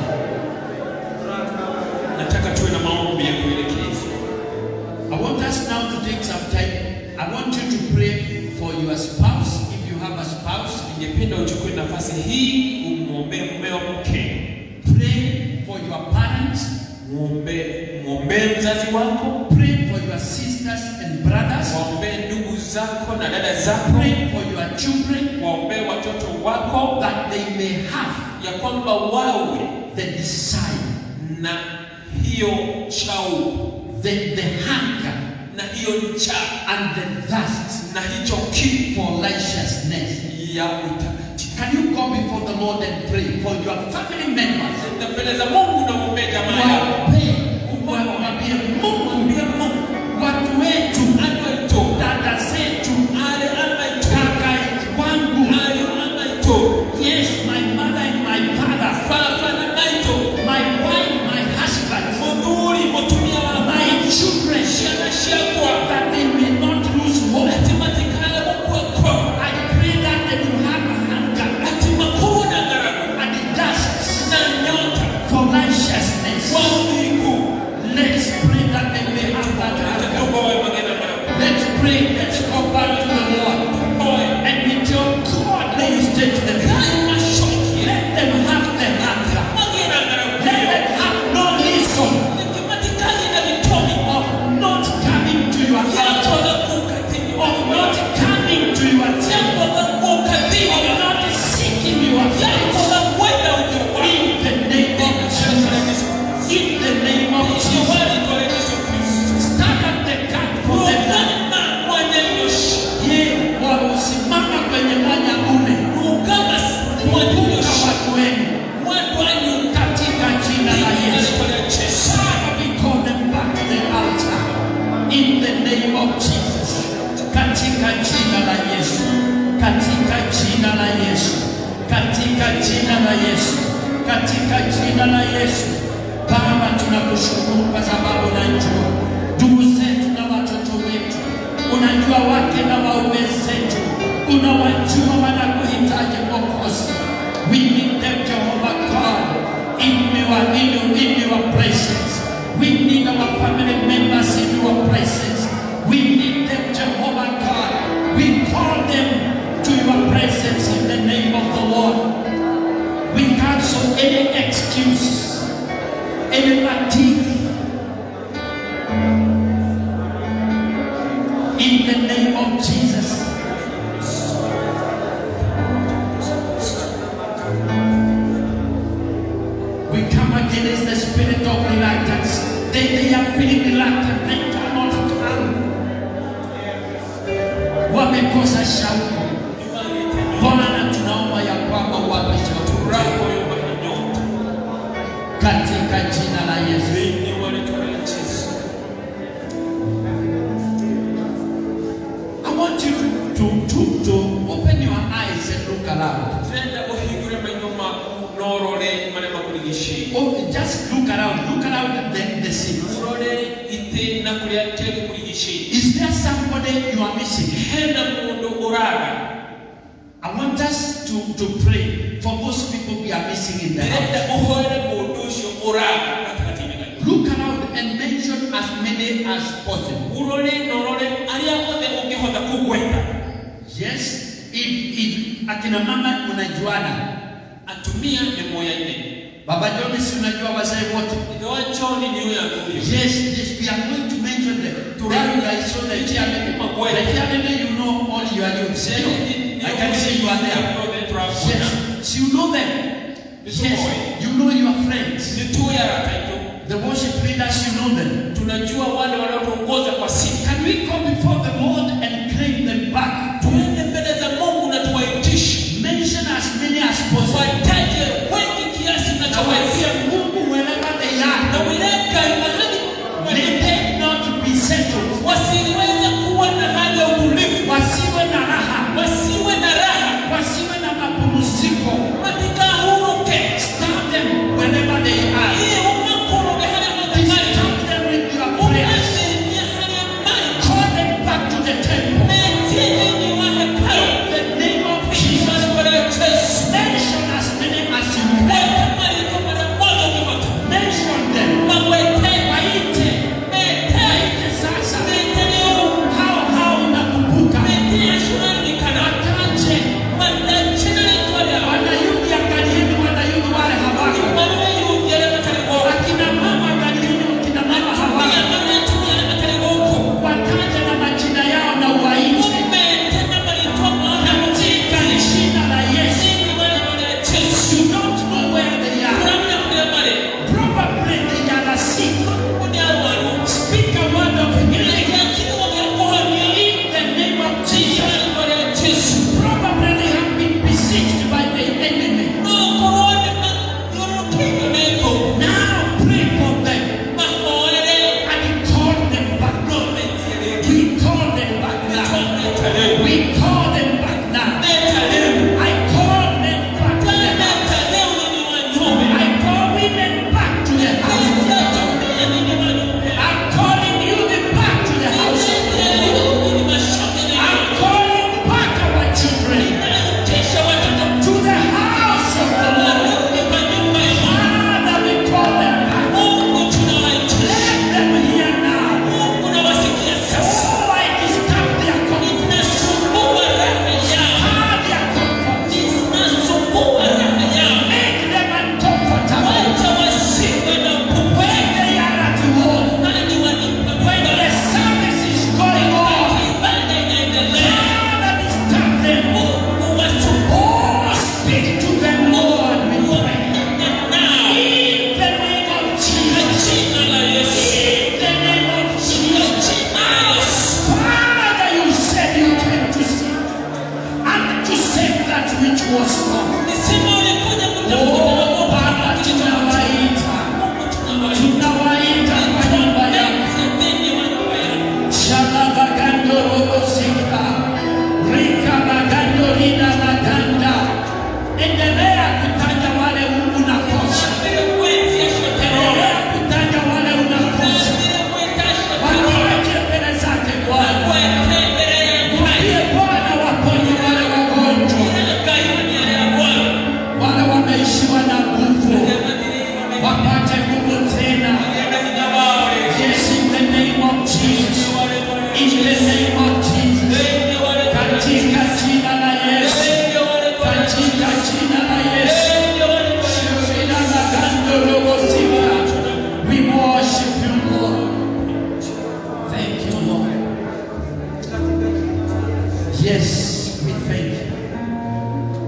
nataka tuwe na maombi ya kuelekeza I want us now to take some time. I want you to pray for your spouse if you have a spouse. ningependa uchukue nafasi hii umwombee mmeo mke Pray for your parents. mwombee mwombee mzazi wako Pray for your sisters and brothers. waombee ndugu zako na dada zako Pray for your children waombee watoto wako that they may have ya kwamba wawe the desire, na hiyo shauku the, the hunger, na hiyo njaa and the thirst na hicho kiu for righteousness. ya utakatifu. Can you go before the Lord and pray for your family members? Na mbele za Mungu na mwombee jamaa yako. Wape, umwambie Mungu, watu wetu, Anaito, dada zetu, ale anaito, kaka wangu, ale anaito, yes, my mother and my father, baba na naito, my wife, my husband, muthuri mutumia wa my children, ciana ciakwa that they may not lose hope. ati matikale mukwako I pray that they will have hunger ati makuna ngaragu and thirst na nyota for righteousness. wa uliku Let's pray that they may have that hunger. atatoka wa magena ngaragu Let's pray. Let's go back to the Lord. oe And with your God, let you stay to the kai mashoki Let them have the hunger. magena ngaragu Let them have no reason nikimatikali na vitomi of not coming to your yato altar, la kukatini of not coming to your yato temple, la kukatini of not seeking your yato face. la kwenda ujuwa In the name of Jesus. In the name of Jesus. Stand at the gap for them now. Ye, wamesimama kwenye mwanya ule. Kumbuka watu wenu katika jina la Yesu. Father, we call them back to the altar in the name of Jesus. Katika jina la Yesu. Katika jina la Yesu. Katika jina la Yesu. Katika jina la Yesu. Baba, tunakushukuru kwa sababu unajua ndugu zetu na watoto wetu, unajua wake na waume zetu, unawajua wanakuhitaji Mwokozi. We need them, Jehovah God, in your, in your, in your presence. We need our family members in your presence. We need them, Jehovah God. We call them to your presence in the name of the Lord. We cancel any excuse, any fatigue. In the name of Jesus. We come against the spirit of reluctance. They, they are feeling reluctant. They cannot come. Wamekosa shauku. Bwana, tunaomba ya kwamba uwape shauku katika jina la Yesu. I want you to, to, to, to open your eyes and look around. Oh, just look around. Look around the, the scene. Is there somebody you are missing? I want us to, to pray for those people we are missing in the house. Look around and mention as many as possible. ulole nolole aria othe ũngĩhota kũgweta Yes, if, if akina mama unajuana, atumia nĩ moyaine Baba John si unajua wazee wote. ithe wa john nĩ ũyũ athurio Yes, yes, we are going to mention them. Then you guys so the chairman, the chairman, you know all your youths. I can see you are there. Yes, you know them. Yes, you know your friends. nituya rataitũ The worship leaders, you know them. tunajua wale wanaotuongoza kwa sifa Can we come before the Lord and claim them back? tuende mbele za mungu na tuwaitishe Mention as many as possible. wataje wengi kiasi Na nachoweza waambie Mungu wherever they na are, wileka mahali may they not be settled. wasiweze kuwa na hali ya utulivu Wasiwe na raha, wasiwe na raha wasiwe na mapumziko. matikahuruke Stop them wherever they are. iye umakoroge harĩa matakari Stop them with your prayers. unaciria harĩa mari Call them back to the temple. metie thĩinĩ wa hekalu In the name of Jesus. Jina la Yesu. Mention as many as you can. Weka mariko mara moja ukipata. Mention them. Mawete, Waite. mete, Waite sasa. mete leo, Hao hao unakumbuka. mete ashurani kana. Wataje. Wanda jina lako leo. Wanayugi angalieni wanayugi wale hawako. Mwana yuji yale matari bora. Akina mama angalieni wakina mama Pia hawako. mwana yetu yale matari boko. Wataje na majina yao na uwaite. Mete na marito mwana Katika jina la Yesu. Sini wale wale Yesu. You don't know where they are. Kuna mna mare. Probably they are asleep. Kuna wanu. Speak a word of healing Ya kiwa ya kuhani. in the name of Jesus. Jina la Yesu. Probably they have been besieged by the enemy. No korone na yorokino neko. Now pray for them Mahoere. and call them back. No metiere. We call them back now. We call them back now. I call them back to the house. I call women back to the house. I'm calling you back to the house. I'm calling back our children to the house of the Lord. Father, we call them back. Let them hear now. Oh, I disturb their comfort. Stir their comfort. Make them uncomfortable. When they are at home, when the service is going on, Father, disturb them. Oh, speak to them, Lord, we pray. In the name of Jesus. In the name of Jesus. Father, you said you came to seek and to save that which was lost. Oh, Baba, tunawaita. Tunawaita kwa nyumba yako. Shalabagando robosika. Rika bagando rina baganda. Endelea kutaja wale unakosa. Endelea kutaja wale unakosa. Wakiweke mbele zake Bwana. Mwambie Bwana waponye wale wagonjwa.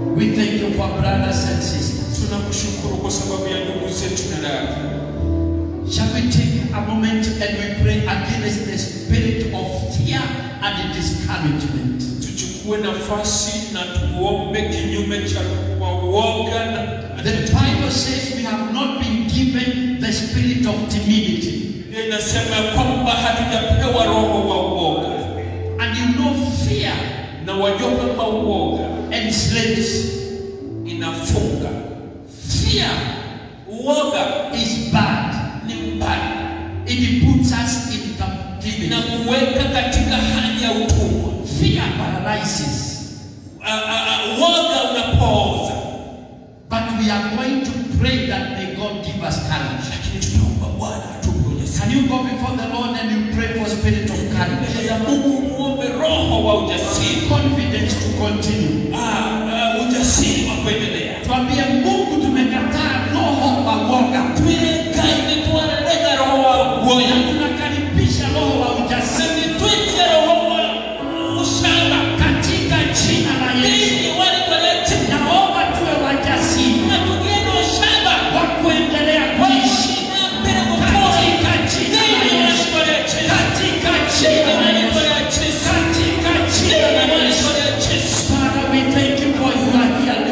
We thank you for brothers and sisters. Tunakushukuru kwa sababu ya ndugu zetu na dada. Shall we take a moment and we pray against the spirit of fear and discouragement? Tuchukue nafasi na tuombe kinyume cha kwa uoga na The Bible says we have not been given the spirit of timidity. Biblia inasema ya kwamba hatujapewa roho wa uoga, And you know, fear na wajua kwamba uoga enslaves. inafunga. Fear Uoga is bad. ni mbaya It puts us in captivity. na kuweka katika hali ya utumwa. Fear paralyzes. Ah, ah, ah, Uoga unapooza, But we are going to pray that may God give us courage. lakini tunaomba Bwana atupe ujasiri. Can you go before the Lord and you pray for spirit of Mbele courage? za Mungu muombe roho wa ujasiri, Confidence to continue. Ah, ah, ujasiri wa kuendelea. Tuambie Mungu tumekataa roho wa woga. Twileka imetwaleka roho wa Na uoga, tunakaribisha roho wa ujasiri sivitwike roho wa ushamba. katika jina la Yesu. Ninyi wale walete Naomba tuwe wajasiri na tugeni ushamba wa kuendelea kuishi katika jina la Yesu. Katika jina la Yesu. Katika jina la Yesu. Father, we thank you for you are here.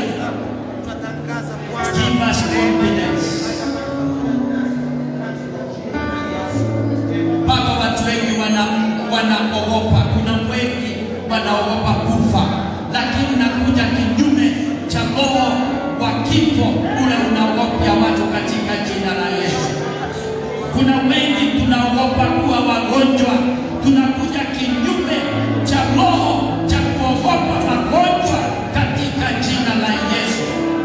Give us confidence. Baba, watu wengi wana wanaogopa. Kuna wengi wanaogopa kufa, lakini nakuja kinyume cha roho wa kifo ule unaogopya watu katika jina la Yesu. Kuna wengi tunaogopa kuwa wagonjwa, tunakuja kinyume cha roho cha kuogopa magonjwa katika jina la Yesu.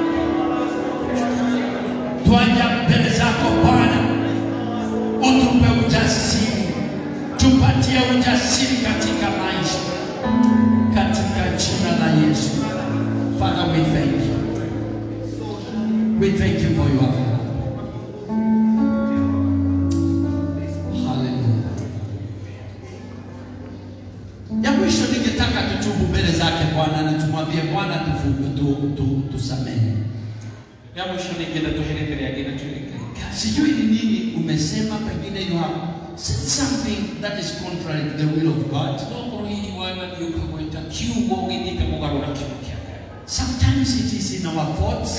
Twaja mbele zako Bwana, utupe ujasiri, tupatie ujasiri katika maisha, katika jina la Yesu. Father, we thank you. We thank you for your love. Hallelujah. Ya mwisho ningetaka tutubu mbele zake Bwana na tumwambie Bwana tufu- tu, tu, tusamehe. ya mwisho ningenda tuhere mbere yake na tuelekee Sijui ni nini umesema, pengine you have said something that is contrary to the will of God. nokoro hili wana ndiukamweta kiugo githite mugarura kiugo kia Ngai Sometimes it is in our thoughts,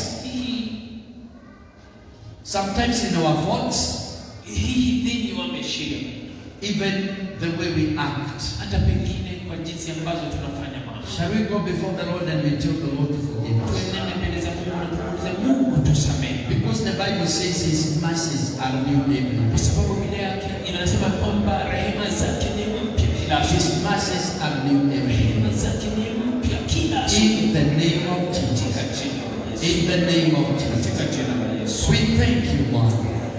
sometimes in our thoughts, hihi thĩinĩ wa meciria even the way we act. hata pengine kwa jinsi ambazo tunafanya mambo Shall we go before the Lord and we tell the Lord to forgive us? tuendane mbele za Mungu na tumuulize Mungu tusamehe Because the Bible says His mercies are new every kwa day. sababu Biblia yake inasema kwamba rehema zake ni mpya kila His siku mercies are new every day. rehema zake ni mpya kila siku In the name of Jesus. katika jina la Yesu In the name of Jesus. katika jina la Yesu We thank you, Lord.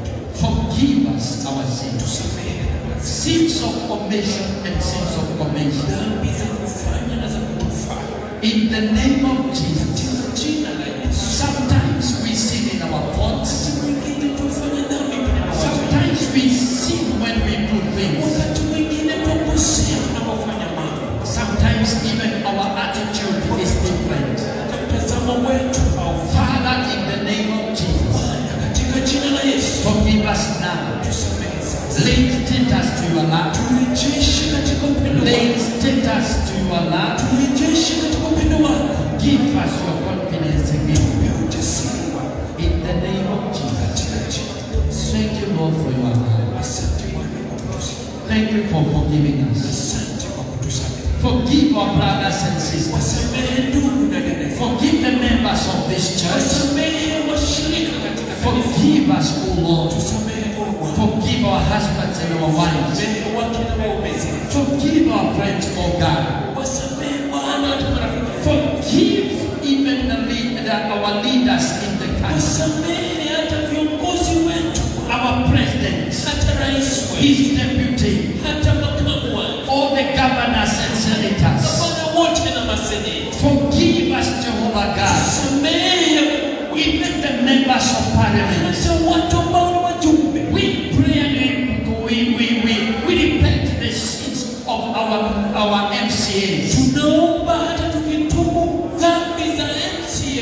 Forgive us our sins. tusamehe Sins of omission and sins of commission. dhambi za kufanya na za kutofanya In the name of Jesus. katika jina la Yesu Sometimes we sin in our thoughts. mwingine tufanye dhambi kwenye mawazo Sometimes we sin when we do things. wakati mwingine tukosea tunapofanya mambo Sometimes even our attitude is different. hata mtazamo wetu au Father, in the name of Jesus, fanya katika jina la Yesu forgive us now. tusamehe sasa Reinstate us to your love. turejeshe katika upendo wako Reinstate us to your love. turejeshe katika upendo wako Give us your confidence again. tupe ujasiri wako In the name of Jesus. katika jina la Yesu Thank you, Lord, for your love. asante Bwana kwa kutusamehe Thank you for forgiving us. asante kwa kutusamehe Forgive our brothers and sisters. wasamehe ndugu na dada Forgive the members of this church. wasamehe washirika katika kanisa Forgive us, O Lord. tusamehe Mungu Forgive our husbands and our wives. wasamehe wake na waume zetu Forgive our friends, O God. wasamehe Bwana hata marafiki Forgive even the lead, the, our leaders in the country, wasamehe hata viongozi wetu our president, hata rais wetu his deputy, hata makamu wake all the governors and senators. Bwana wote na maseneta Forgive us, Jehovah God. samehe Even the members of parliament. hata watu ambao ni wajumbe We pray and we, we, we, we repent the sins of our, our MCAs. tunaomba hata tukitubu dhambi za MCA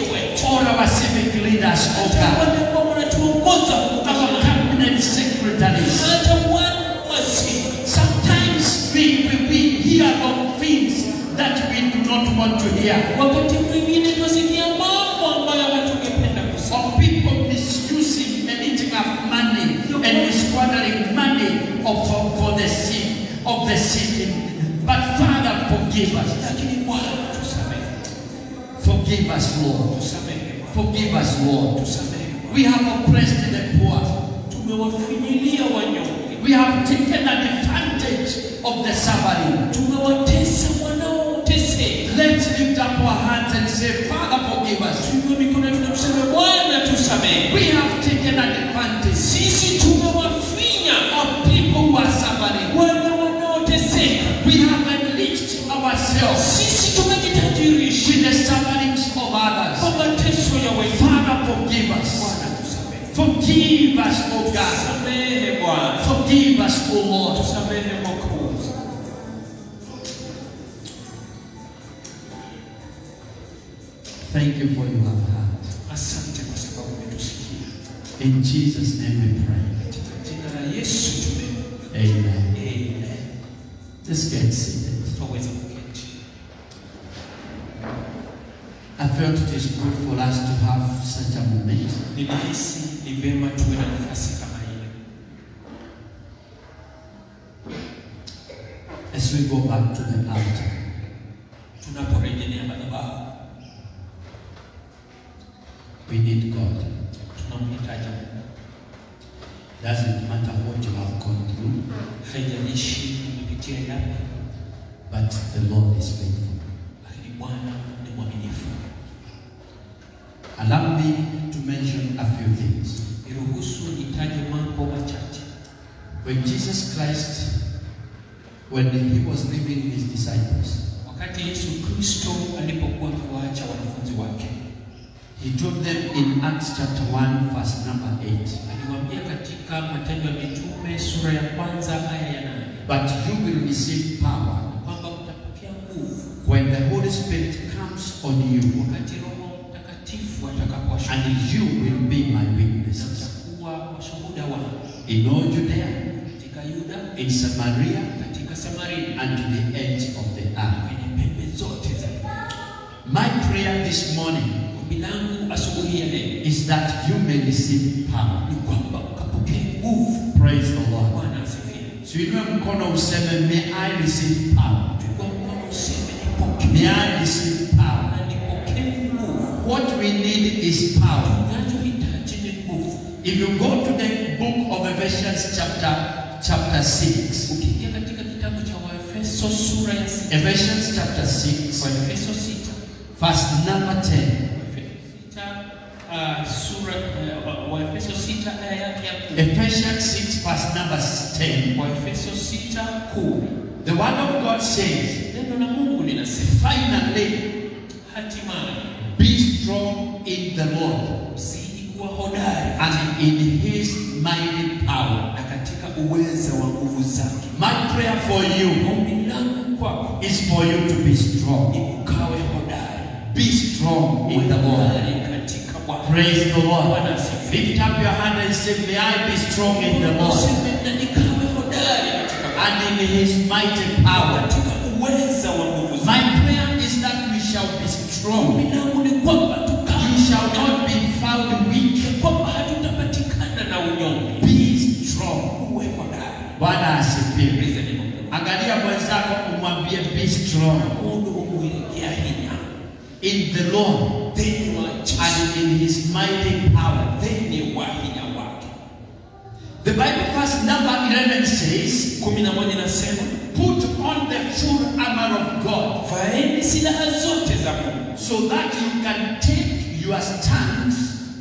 us, oh hata God, wale ambao wanatuongoza our cabinet secretaries. hata wana wasi Sometimes we, we, we hear of things that we do not want to hear, wakati mwingine tunasikia mambo ambayo hatungependa kusikia of people misusing and eating up money and squandering money of, for, for the sick, of the sick. But Father, forgive us. lakini Bwana tusamehe Forgive us, Lord. tusamehe Bwana Forgive us, Lord. tusamehe Bwana. We have oppressed the poor. tumewafinyilia wanyonge We have taken advantage of the suffering. tumewatesa wanaoteseka Let's lift up our hands and say, Father, forgive us. tuinue mikono yetu na tuseme Bwana tusamehe We have taken advantage sisi tumewafinya of people who are suffering. wale wanaoteseka We have enriched ourselves sisi tumejitajirisha with the sufferings of others. kwa mateso ya wengine Father, forgive us. Bwana tusamehe Forgive us, O God. tusamehe Bwana Forgive us, O Lord. tusamehe Mwokozi Thank you for you have heard. asante kwa sababu umetusikia In Jesus' name we pray. katika jina la Yesu tume Amen. Amen. Let's get seated. Twaweza kuketi. I felt it is good for us to have such a moment. Nilihisi ni vema tuwe na nafasi kama ile as we go back to the altar. tunaporejelea madhabahu. We need God. Tunamhitaji Mungu. Doesn't matter what you have gone through, Haijalishi umepitia yapi, but the Lord is faithful. lakini Bwana ni mwaminifu. Allow me to mention a few things. Niruhusu nitaje mambo machache. When Jesus Christ, when he was leaving his disciples, Wakati Yesu Kristo alipokuwa akiwaacha wanafunzi wake, he told them in Acts chapter 1, verse number 8, aliwaambia katika Matendo ya Mitume sura ya kwanza aya ya nane But you will receive power kwamba mtapokea nguvu when the Holy Spirit comes on you, wakati Roho Mtakatifu atakapowashukia and you will be my na witnesses mtakuwa washuhuda wangu in all Judea, katika Yuda, in Samaria, katika Samaria, and to the ends of the earth. kwenye pembe zote za dunia. My prayer this morning Ombi langu asubuhi ya leo is that you may receive power. ni kwamba ukapokee nguvu. Praise the Lord. Bwana asifiwe. Tuinue mkono useme, may I receive power. Chukua mkono useme nipokee, May I receive power. na nipokee nguvu. What we need is power. Tunachohitaji ni nguvu. If you go to the book of Ephesians chapter chapter 6, Ukiingia katika kitabu cha Waefeso sura ya sita, Ephesians chapter 6, Waefeso sita, verse number 10. Waefeso sita, ah, sura eh, wa- Waefeso sita aya yake ya kumi. Ephesians 6, verse number 10. Waefeso sita kumi. The word of God says, Neno la Mungu linasema finally, hatimaye be strong in the Lord mzidi kuwa hodari and in his mighty power. na katika uweza wa nguvu zake. My prayer for you Ombi langu kwako is for you to be strong. ni ukawe hodari, Be strong in the Lord. hodari katika Bwana. Praise the Lord. Bwana asifiwe. Lift up your hand and say, May I be strong in the Lord Useme na nikawe hodari katika Bwana. and in his mighty power. katika uweza wa nguvu zake. My prayer is that we shall be strong. Ombi langu ni kwamba tukawe You shall not be found weak. kwamba hatutapatikana na unyonge. Be strong. Uwe hodari. Bwana asifiwe. Praise the name of the Lord. Angalia mwenzako umwambie be strong Mundu umwelekea hinya. in the Lord Theni wa Yesu. and in his mighty power. Theni wa hinya wake. The Bible verse number 11 says, kumi na moja nasema Put on the full armor of God vaeni silaha zote za Mungu so that you can take your stand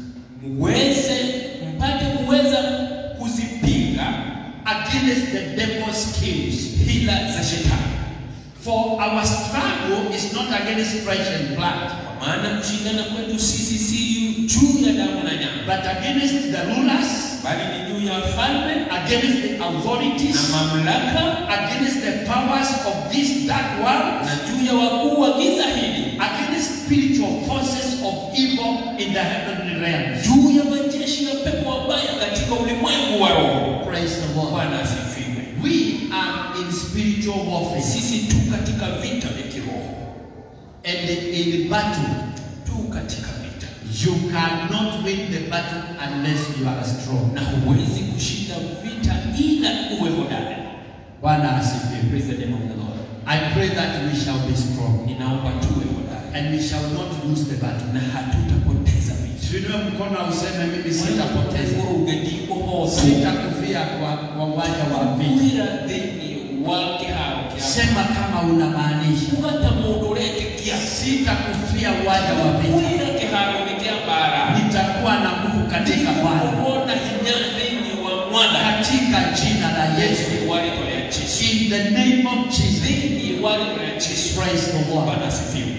muweze mpate kuweza kuzipinga against the devil's schemes. hila za shetani, For our struggle is not against flesh and blood, kwa maana kushindana kwetu sisi si juu ya damu na nyama, but against the rulers, bali ni juu ya falme against the na authorities, mamlaka against the powers of this dark world, na juu ya wakuu wa giza hili against spiritual forces of evil in the heavenly realms. juu ya majeshi ya pepo wabaya katika ulimwengu wa roho. Praise the Lord. Bwana asifiwe. We are in spiritual warfare Sisi tu katika vita vya kiroho, and in battle. tu katika vita, You cannot win the battle unless you are strong. na huwezi kushinda vita ila uwe hodari. Bwana asifiwe. Praise the name of the Lord. I pray that we shall be strong Ninaomba tuwe hodari and we shall not lose the battle. na hatutapoteza vita. Tuinue mkono useme mimi sitapoteza. urugeniko hose Sitakufia kwa kwa uwanja wa vita. wira thĩinĩ wa kĩharo kĩa Sema kama unamaanisha. ugata mũndũ ũretĩkia Sitakufia uwanja wa vita. wira kĩharo-inĩ kĩa mbara Nitakuwa na nguvu katika Bwana. wona hinya thĩinĩ wa mwana Katika jina la Yesu. thĩinĩ wa rĩtwa rĩa Jesũ In the name of Jesus. thĩinĩ wa rĩtwa rĩa Jesũ Praise the Lord. Bwana asifiwe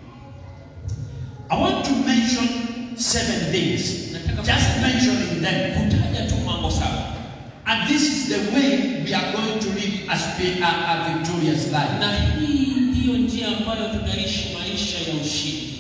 I want to mention seven things. Nataka Just mentioning them. kutaja tu mambo saba And this is the way we are going to live a, spi- a, a victorious life. na hii ndiyo njia ambayo tunaishi maisha ya ushindi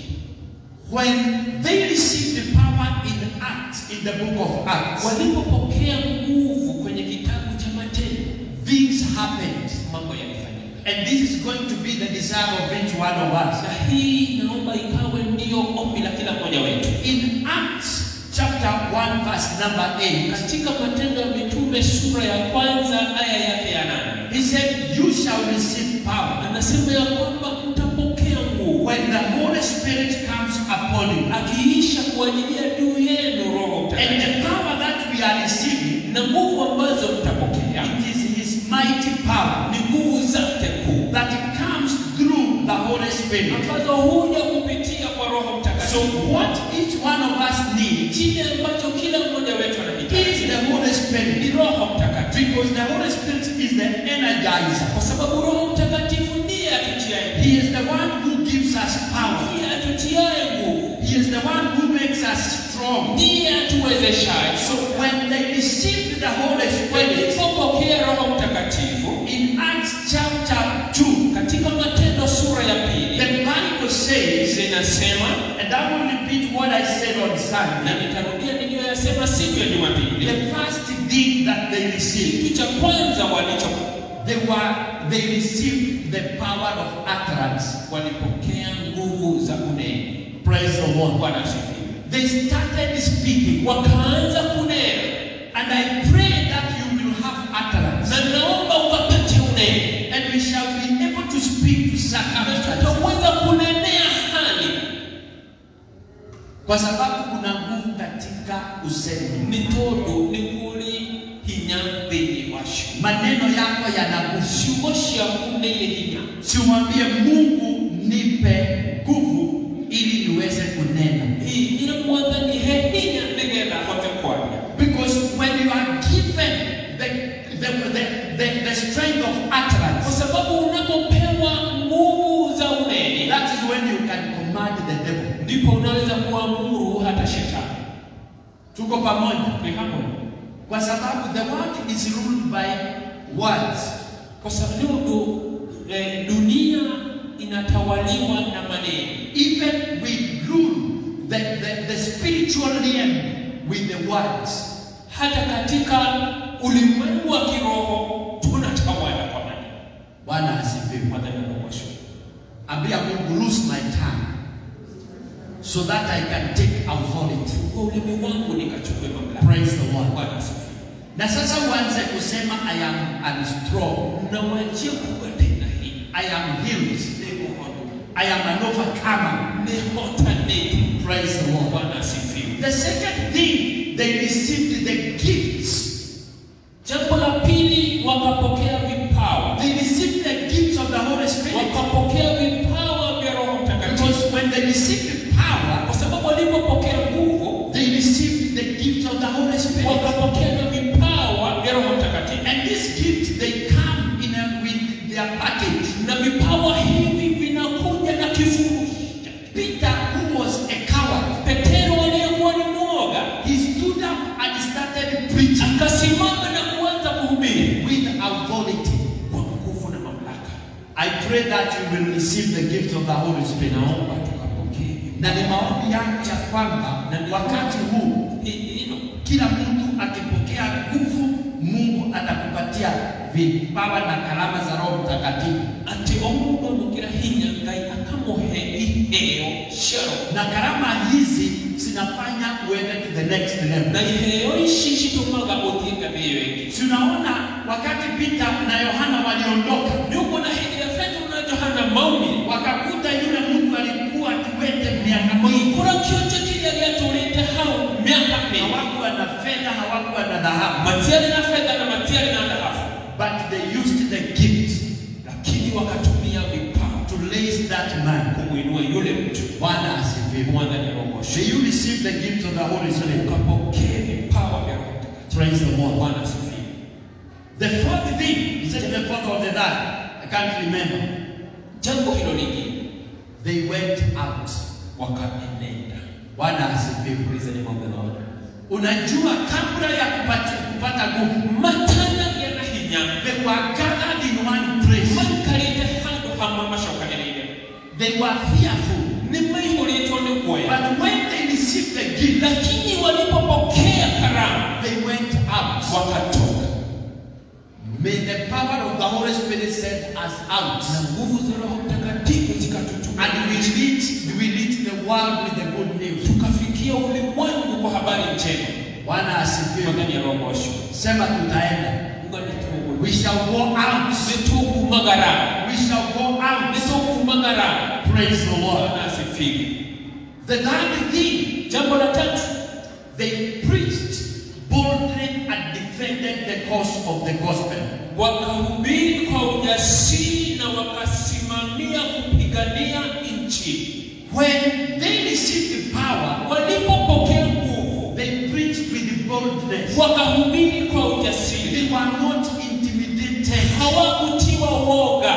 When they received the power in Acts, in the book of Acts, walipopokea nguvu kwenye kitabu cha Matendo things happened. mambo yalifanyika And this is going to be the desire of each one of us. na hii naomba ikawe ndiyo ombi la kila mmoja wetu. In Acts chapter 1, verse number 8, Katika Matendo ya Mitume sura ya kwanza aya yake ya nane he said, You shall receive power anasema ya kwamba mtapokea nguvu when the Holy Spirit comes upon you. akiisha kuajilia juu yenu Roho And Mtakatifu, the power that we are receiving, na nguvu ambazo mtapokea it is His mighty power ni nguvu zake kuu that comes through the Holy Spirit. ambazo huja kupitia kwa Roho So, Mtakatifu. what each one of us needs Kile ambacho kila mmoja wetu anahitaji is the Holy ni Spirit. Roho Mtakatifu, Because the Holy Spirit is the energizer. kwa sababu Roho Mtakatifu ndiye atutiaye He is the one who gives us power. ndiye atutiaye nguvu, He is the one who makes us strong. ndiye atuwezeshaye. So when they received the Holy Spirit Walipopokea Roho Mtakatifu in Acts chapter 2, katika Matendo sura ya pili the Bible says, zinasema, and I will repeat what I said on na Sunday, nitarudia niliyoyasema siku ya Jumapili, the first thing that they received, kitu cha kwanza walicho they were they received the power of utterance. walipokea nguvu za unene. Praise the Lord. Bwana asifiwe. They started speaking, Wakaanza kunena, and I pray that you will have utterance, na naomba ukapate unene, and we shall be able to speak to na circumstances. tutaweza kunenea hali kwa sababu kuna nguvu katika usemi. nĩ tondũ nĩ kũrĩ hinya thĩinĩ wacio Maneno yako yana nguvu. ciugo ciaku nĩ irĩ hinya Simwambie Mungu, nipe nguvu ili niweze kunena, ĩra mwathani he hinya nĩgetha hote kwaria because when you are given the the, the, the, the strength of kwa utterance, sababu unapopewa nguvu za unene that is when you can command the devil. ndipo unaweza kuamuru hata shetani Tuko pamoja? Ni hapo. Kwa sababu the world is ruled by words. kwa sababu eh, dunia inatawaliwa na maneno Even we rule the, the, the spiritual realm with the words. hata katika ulimwengu wa kiroho tunatawala kwa maneno Bwana asifiwe. Mwadhani anakuashukuru. Ambia Mungu, loose my tongue so that I can take authority. kwa ulimi wangu nikachukue mamlaka. Praise the Lord. Bwana asifiwe. Na sasa uanze kusema I am I'm strong. Na wajia kuwa tena hii I am healed. ni muhondo I am an overcomer. ni hotaneti. Praise the Lord. Bwana asifiwe. The second thing, they received the gifts. Jambo la pili, wakapokea vipawa, They received the gifts of the Holy Spirit. wakapokea vipawa vya Roho Mtakatifu, Because when they received power, kwa sababu walipopokea nguvu they received the gift of the Holy Spirit. wakapokea na vipawa vya Roho Mtakatifu, And these gifts, they come in a, with their package. na vipawa hivi vinakuja na kifurushi. Peter, who was a coward, Petero aliyekuwa ni mwoga he stood up and started preaching akasimama na kuanza kuhubiri with authority. kwa nguvu na mamlaka. I pray that you will receive the gift of the Holy Spirit. Naomba tukapokee na ni maombi yangu ya kwamba Na- wakati huu Ni- hilo kila mtu akipokea nguvu, Mungu atakupatia vipawa na karama za Roho Mtakatifu, ati omundu omukira hinya ngai akamuhe iheo shero na karama hizi zinafanya uende to the next level. na iheo ici citumaga uthie ngathĩ ĩyo ĩngĩ Tunaona wakati Peter na Yohana waliondoka, nĩũkuona hĩndĩ ĩrĩa petero na johana maumire wakakuta yule mtu alikuwa kiwete miaka mingi, magĩkora kĩonje kĩrĩa gĩatũrĩte hau mĩaka mĩingĩ hawakuwa na fedha, hawakuwa na dhahabu, matiarĩ na fedha na matiarĩ na dhahabu but they used the gift lakini wakatumia vipawa to raise that man. kumwinua yule mtu Bwana asifiwe. mwadhani arogoshe May you receive the gifts of the Holy Spirit. ukapokee vipawa vya Roho Mtakatifu. Praise the Lord. bwana asifiwe The fourth thing, he said the fourth of the that, I can't remember. jambo hilo lingine They went out. wakaenenda Bwana asifiwe. Praise the name of the Lord. Unajua kabla ya kupata, kupata nguvu, matana yana hinya they were gathered in one place. maikarĩte handũ hamwe macokanĩrĩire They were fearful. nĩ maihũrĩtwo nĩ guoya But when they received the gift, lakini walipopokea karamu they went out. wakatoka May the power of the Holy Spirit send us out. na nguvu za roho mtakatifu zikatuchukua And we reach, we reach the world with the good news. tukafikia ulimwengu kwa habari njema Bwana asifiwe. magani ya rogosho Sema tutaenda. nganitugu We shall go out. nitugumagara We shall go out. nitugumagara Praise the Lord. bwana asifiwe The third thing, jambo la tatu they preached boldly and defended the cause of the gospel. wakahubiri kwa ujasiri na wakasimamia kupigania nchi When they received the power, walipopokea nguvu they preached with boldness. wakahubiri kwa ujasiri They were not intimidated. hawakutiwa woga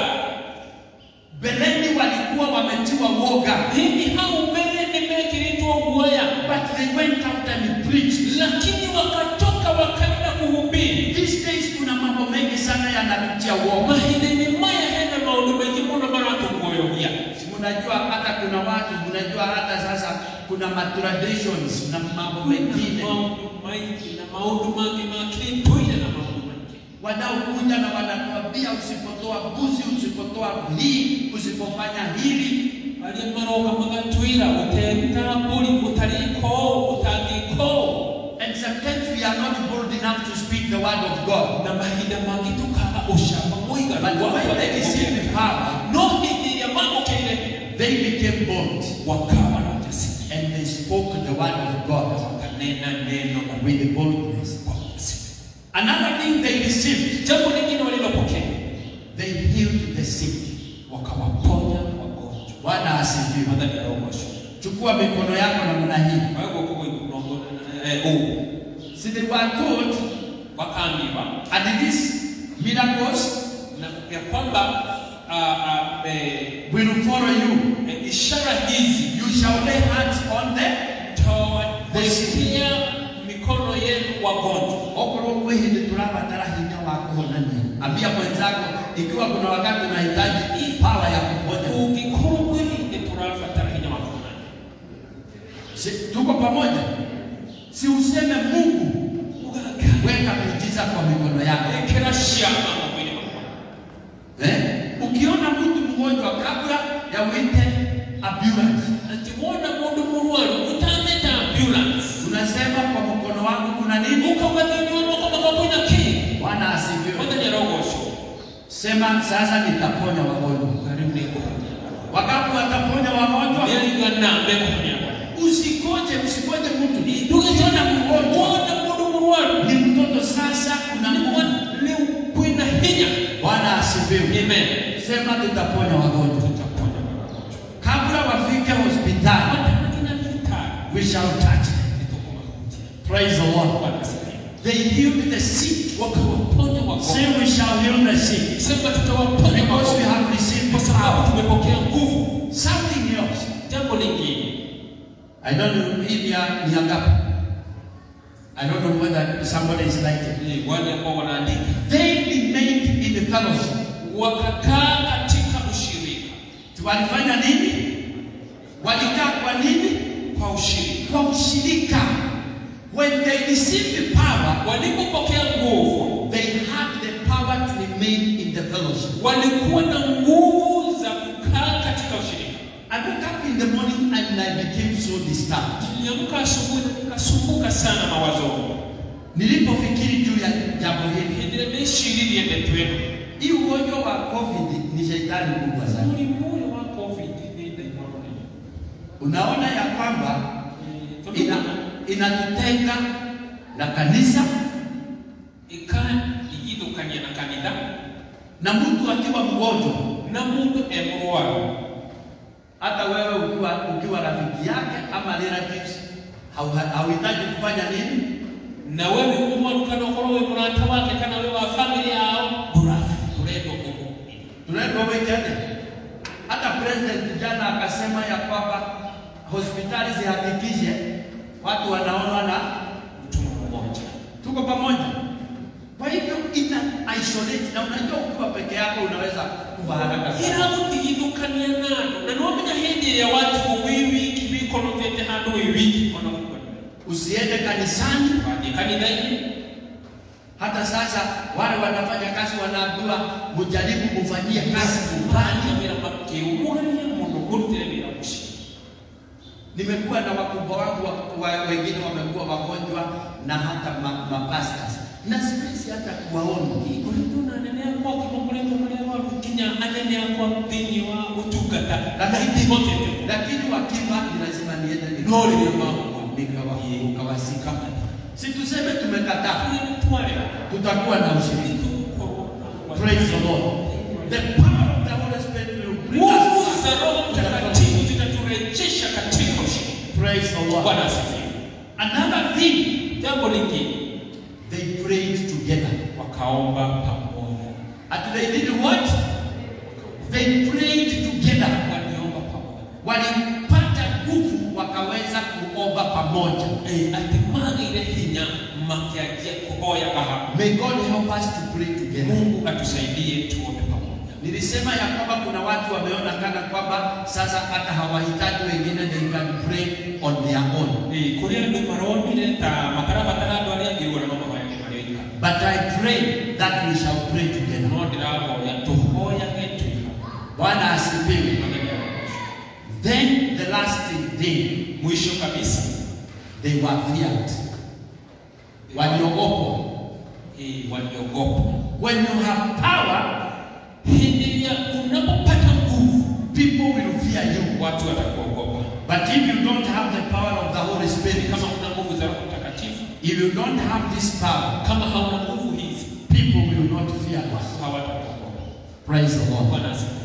Beleni walikuwa wametiwa woga, hivi hao mbele nimekiritwa guoya but they went out and preached. lakini wakatoka wakaenda kuhubiri These days kuna mambo mengi sana yanatutia woga. mahinini maya hena maundu maingĩ mũno maratũguoyogia Si Mnajua hata kuna watu, mnajua hata sasa kuna ma traditions na mambo mengine maundu maingĩ na maundu mangĩ ma kĩndũire na maundu maingĩ wanaokuja na wanatuambia usipotoa mbuzi, usipotoa hii, usipofanya hili. arĩa maroka magatwĩra ũteruta mbũri ũtarĩko ũtangĩko And sometimes we are not bold enough to speak the word of God. na mahinda mangĩ tũkaga ũcamba mũiganu But wa when they received the power, no hĩndĩ ĩrĩa mamũkĩire they became bold wakawa na ujasiri and they spoke the word of God wakanena neno la with boldness. kwa ujasiri Another thing they received, jambo lingine walilopokea they healed the sick. wakawaponya wagonjwa Bwana asifiwe. madhani ya rogosho Chukua mikono yako namna hii. kwa hivyo kuko ikunombo eh oh See, they were told, wakaambiwa and these miracles na ya kwamba ah, ah, eh, will follow you. eh, ishara hizi You shall lay hands on them. mtawatia mikono yenu wagonjwa Okorwo kwĩ hĩndĩ tũrabatara hinya wa kũhonania, ambia mwenzako, ikiwa kuna wakati unahitaji hii power ya kuponya. ungikorwo kwĩhinde tũrabatara hinya wa kuonana Si, tuko pamoja? Si useme Mungu, weka miujiza kwa mikono yako. ekera ciama mawili makwa Eh? Ukiona mtu mgonjwa kabla ya uite ambulance, ati wona mundu murwaru utameta ambulance unasema kwa mkono wako kuna nini? ukauga thĩinĩ wa moko makwa kwĩna kĩ Bwana asifiwe. mũthenya rogocwo Sema sasa nitaponya wagonjwa. rĩu nĩ ngũhonia Wakati wataponya wagonjwa, nĩaigana mbekũhonia usikoje, usikoje mtu. ndũgĩtona wona mũndũ mũrwaru Ni mtoto sasa, kuna Mungu. rĩu kwĩna hinya Bwana asifiwe. amen Sema tutaponya wagonjwa. tutaponya wagonjwa Kabla wafike hospitali, watanakinya thibitarĩ we shall touch them. nĩtũkũmahunjia Praise the Lord. Bwana asifiwe. They healed the sick. wakawaponya Say wagonjwa we shall heal the sick. sema tutawaponya Because we wagonjwa have received kwa the sababu power. tumepokea nguvu Something else. jambo lingine I don't know hii ni ya- ni ya ngapi. I don't know whether somebody is like it. ni wale ambao wanaandika They remained in the fellowship. wakakaa katika ushirika Walifanya nini? Walikaa kwa nini? kwa ushirika. Kwa ushirika. When they received the power, Walipopokea nguvu, they had the power to remain in the fellowship. walikuwa na nguvu za kukaa katika ushirika. I woke up in the morning and I became so disturbed. Niliamka asubuhi na nikasumbuka sana mawazo. Nilipofikiri juu ya jambo hili, Hindire meshiririye ndetweno. hii ugonjwa wa COVID ni shetani kubwa sana. Muri moyo wa COVID ni ndaimoni. Unaona ya kwamba Eh, ina inatutenga na kanisa ika igithukania na kanitha na mtu akiwa mgonjwa, na mundu emurwaru hata wewe ukiwa ukiwa rafiki yake ama relatives, hau- hauhitaji kufanya nini? na wewe umwaru kana ukorwo wi murata wake kana wi wa family yao burafi urendo kumu Tunaenda weekend. Hata president jana akasema ya kwamba hospitali zihakikishe watu wanaonwa na mtu mmoja tuko pamoja. Kwa hivyo ina isolate, na unajua ukiwa peke yako unaweza kufa haraka sana. ira gutigithukania nando na nomenya hindi ya watu wiwiki bikonokete handu wiwiki ona gukora Usiende kanisani. wathie kanitha-ini Hata sasa wale wanafanya kazi wanaambiwa mjaribu kufanyia kazi nyumbani. bani wira makiumugania muno kurutire wira mucii Nimekuwa na wakubwa wangu wa, wa, wengine wamekuwa wagonjwa na hata ma, mapastas na siwezi hata kuwaona. kuringana anene akwa kimongoretwo maria warukinya anene akwa thiini wa utungata Lakini motete lakini wakifa ni lazima niende No, ni nikawa- nikawasika. Si tuseme tumekataa, twarira tutakuwa na ushirika. Praise the Lord. The power of the Holy Spirit will bring us nguvu back. za roho mtakatifu zitaturejesha katika ushirika Praise the Lord. bwana asifiwe Another thing, jambo lingine they prayed together. wakaomba pamoja And they did what? They prayed together. waliomba pamoja Walipata nguvu wakaweza kuomba pamoja. Eh, atimagire hinya makianjia kuhoya kaha May God help us to pray together. mungu atusaidie tuombe pamoja Nilisema ya kwamba kuna watu wameona kana kwamba sasa hata hawahitaji wengine, they can pray on their own. Eh, kuri andu maronire ta makarabatara andu aria angirwo na mama maya marioika But I pray that we shall pray together. no ndirahoya tuhoyage tuiha Bwana asifiwe. Then the last thing, mwisho kabisa they were feared. Waliogopa. eh, waliogopa When you have power, hindi ya unapopata nguvu people will fear you. watu watakuogopa But if you don't have the power of the Holy Spirit, kama una nguvu za roho mtakatifu if you don't have this power, kama hauna nguvu hizi people will not fear us. watu hawatakuogopa Praise the Lord. bwana asifiwe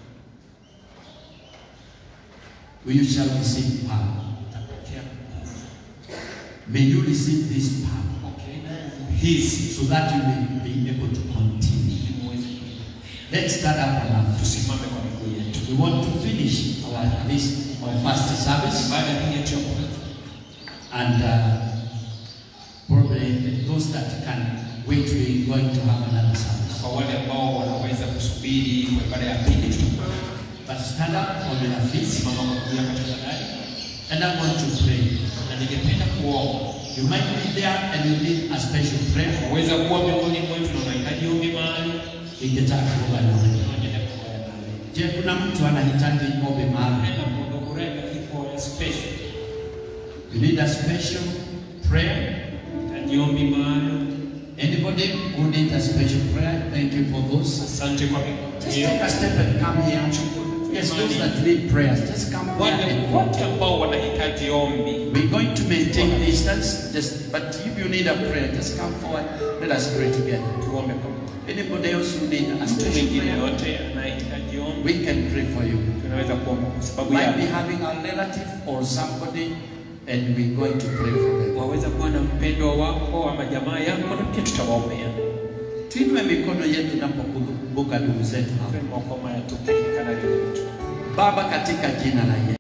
You shall receive power. utapokea nguvu May you receive this power okay nguvu hizi so that you may be able to continue. ili muweze Let's stand up on our feet. tusimame kwa miguu yetu We want to finish our this our first service, baada ya hii yetu ya kwanza and uh, probably those that can wait, we're going to have another service. kwa wale ambao wanaweza kusubiri kwa ibada ya pili tutakuwa But stand up on your feet, simama kwa miguu yako tafadhali and I want to pray. na ningependa kuomba You might be there and you need a special prayer. waweza kuwa miongoni mwetu na unahitaji ombi mahali Ningetaka kuomba na wewe. tunaendelea kuoya nawe Je, kuna mtu anahitaji ombi maalum? nenda mundu kurega kifo ya special You need a special prayer? hitaji ombi maalum Anybody who needs a special prayer? Thank you for those. asante kwa mikono Just hiyo take a step and come here. Yes, those that need prayers, just come here. wale and- wote ambao wanahitaji ombi We're going to maintain distance, just but if you need a prayer, just come forward. Let us pray together. tuombe pamoja Anybody else who need a mtu special mwingine prayer, yote anayehitaji ombi we can pray for you. tunaweza kuomba kwa sababu Might be ya having a relative or somebody, and we're going to pray for them. waweza kuwa na mpendwa wako ama jamaa yako na pia tutawaombea Tuinue mikono yetu tunapokumbuka ndugu zetu hapa. mokoma ya tukikana Baba, katika jina la Yesu.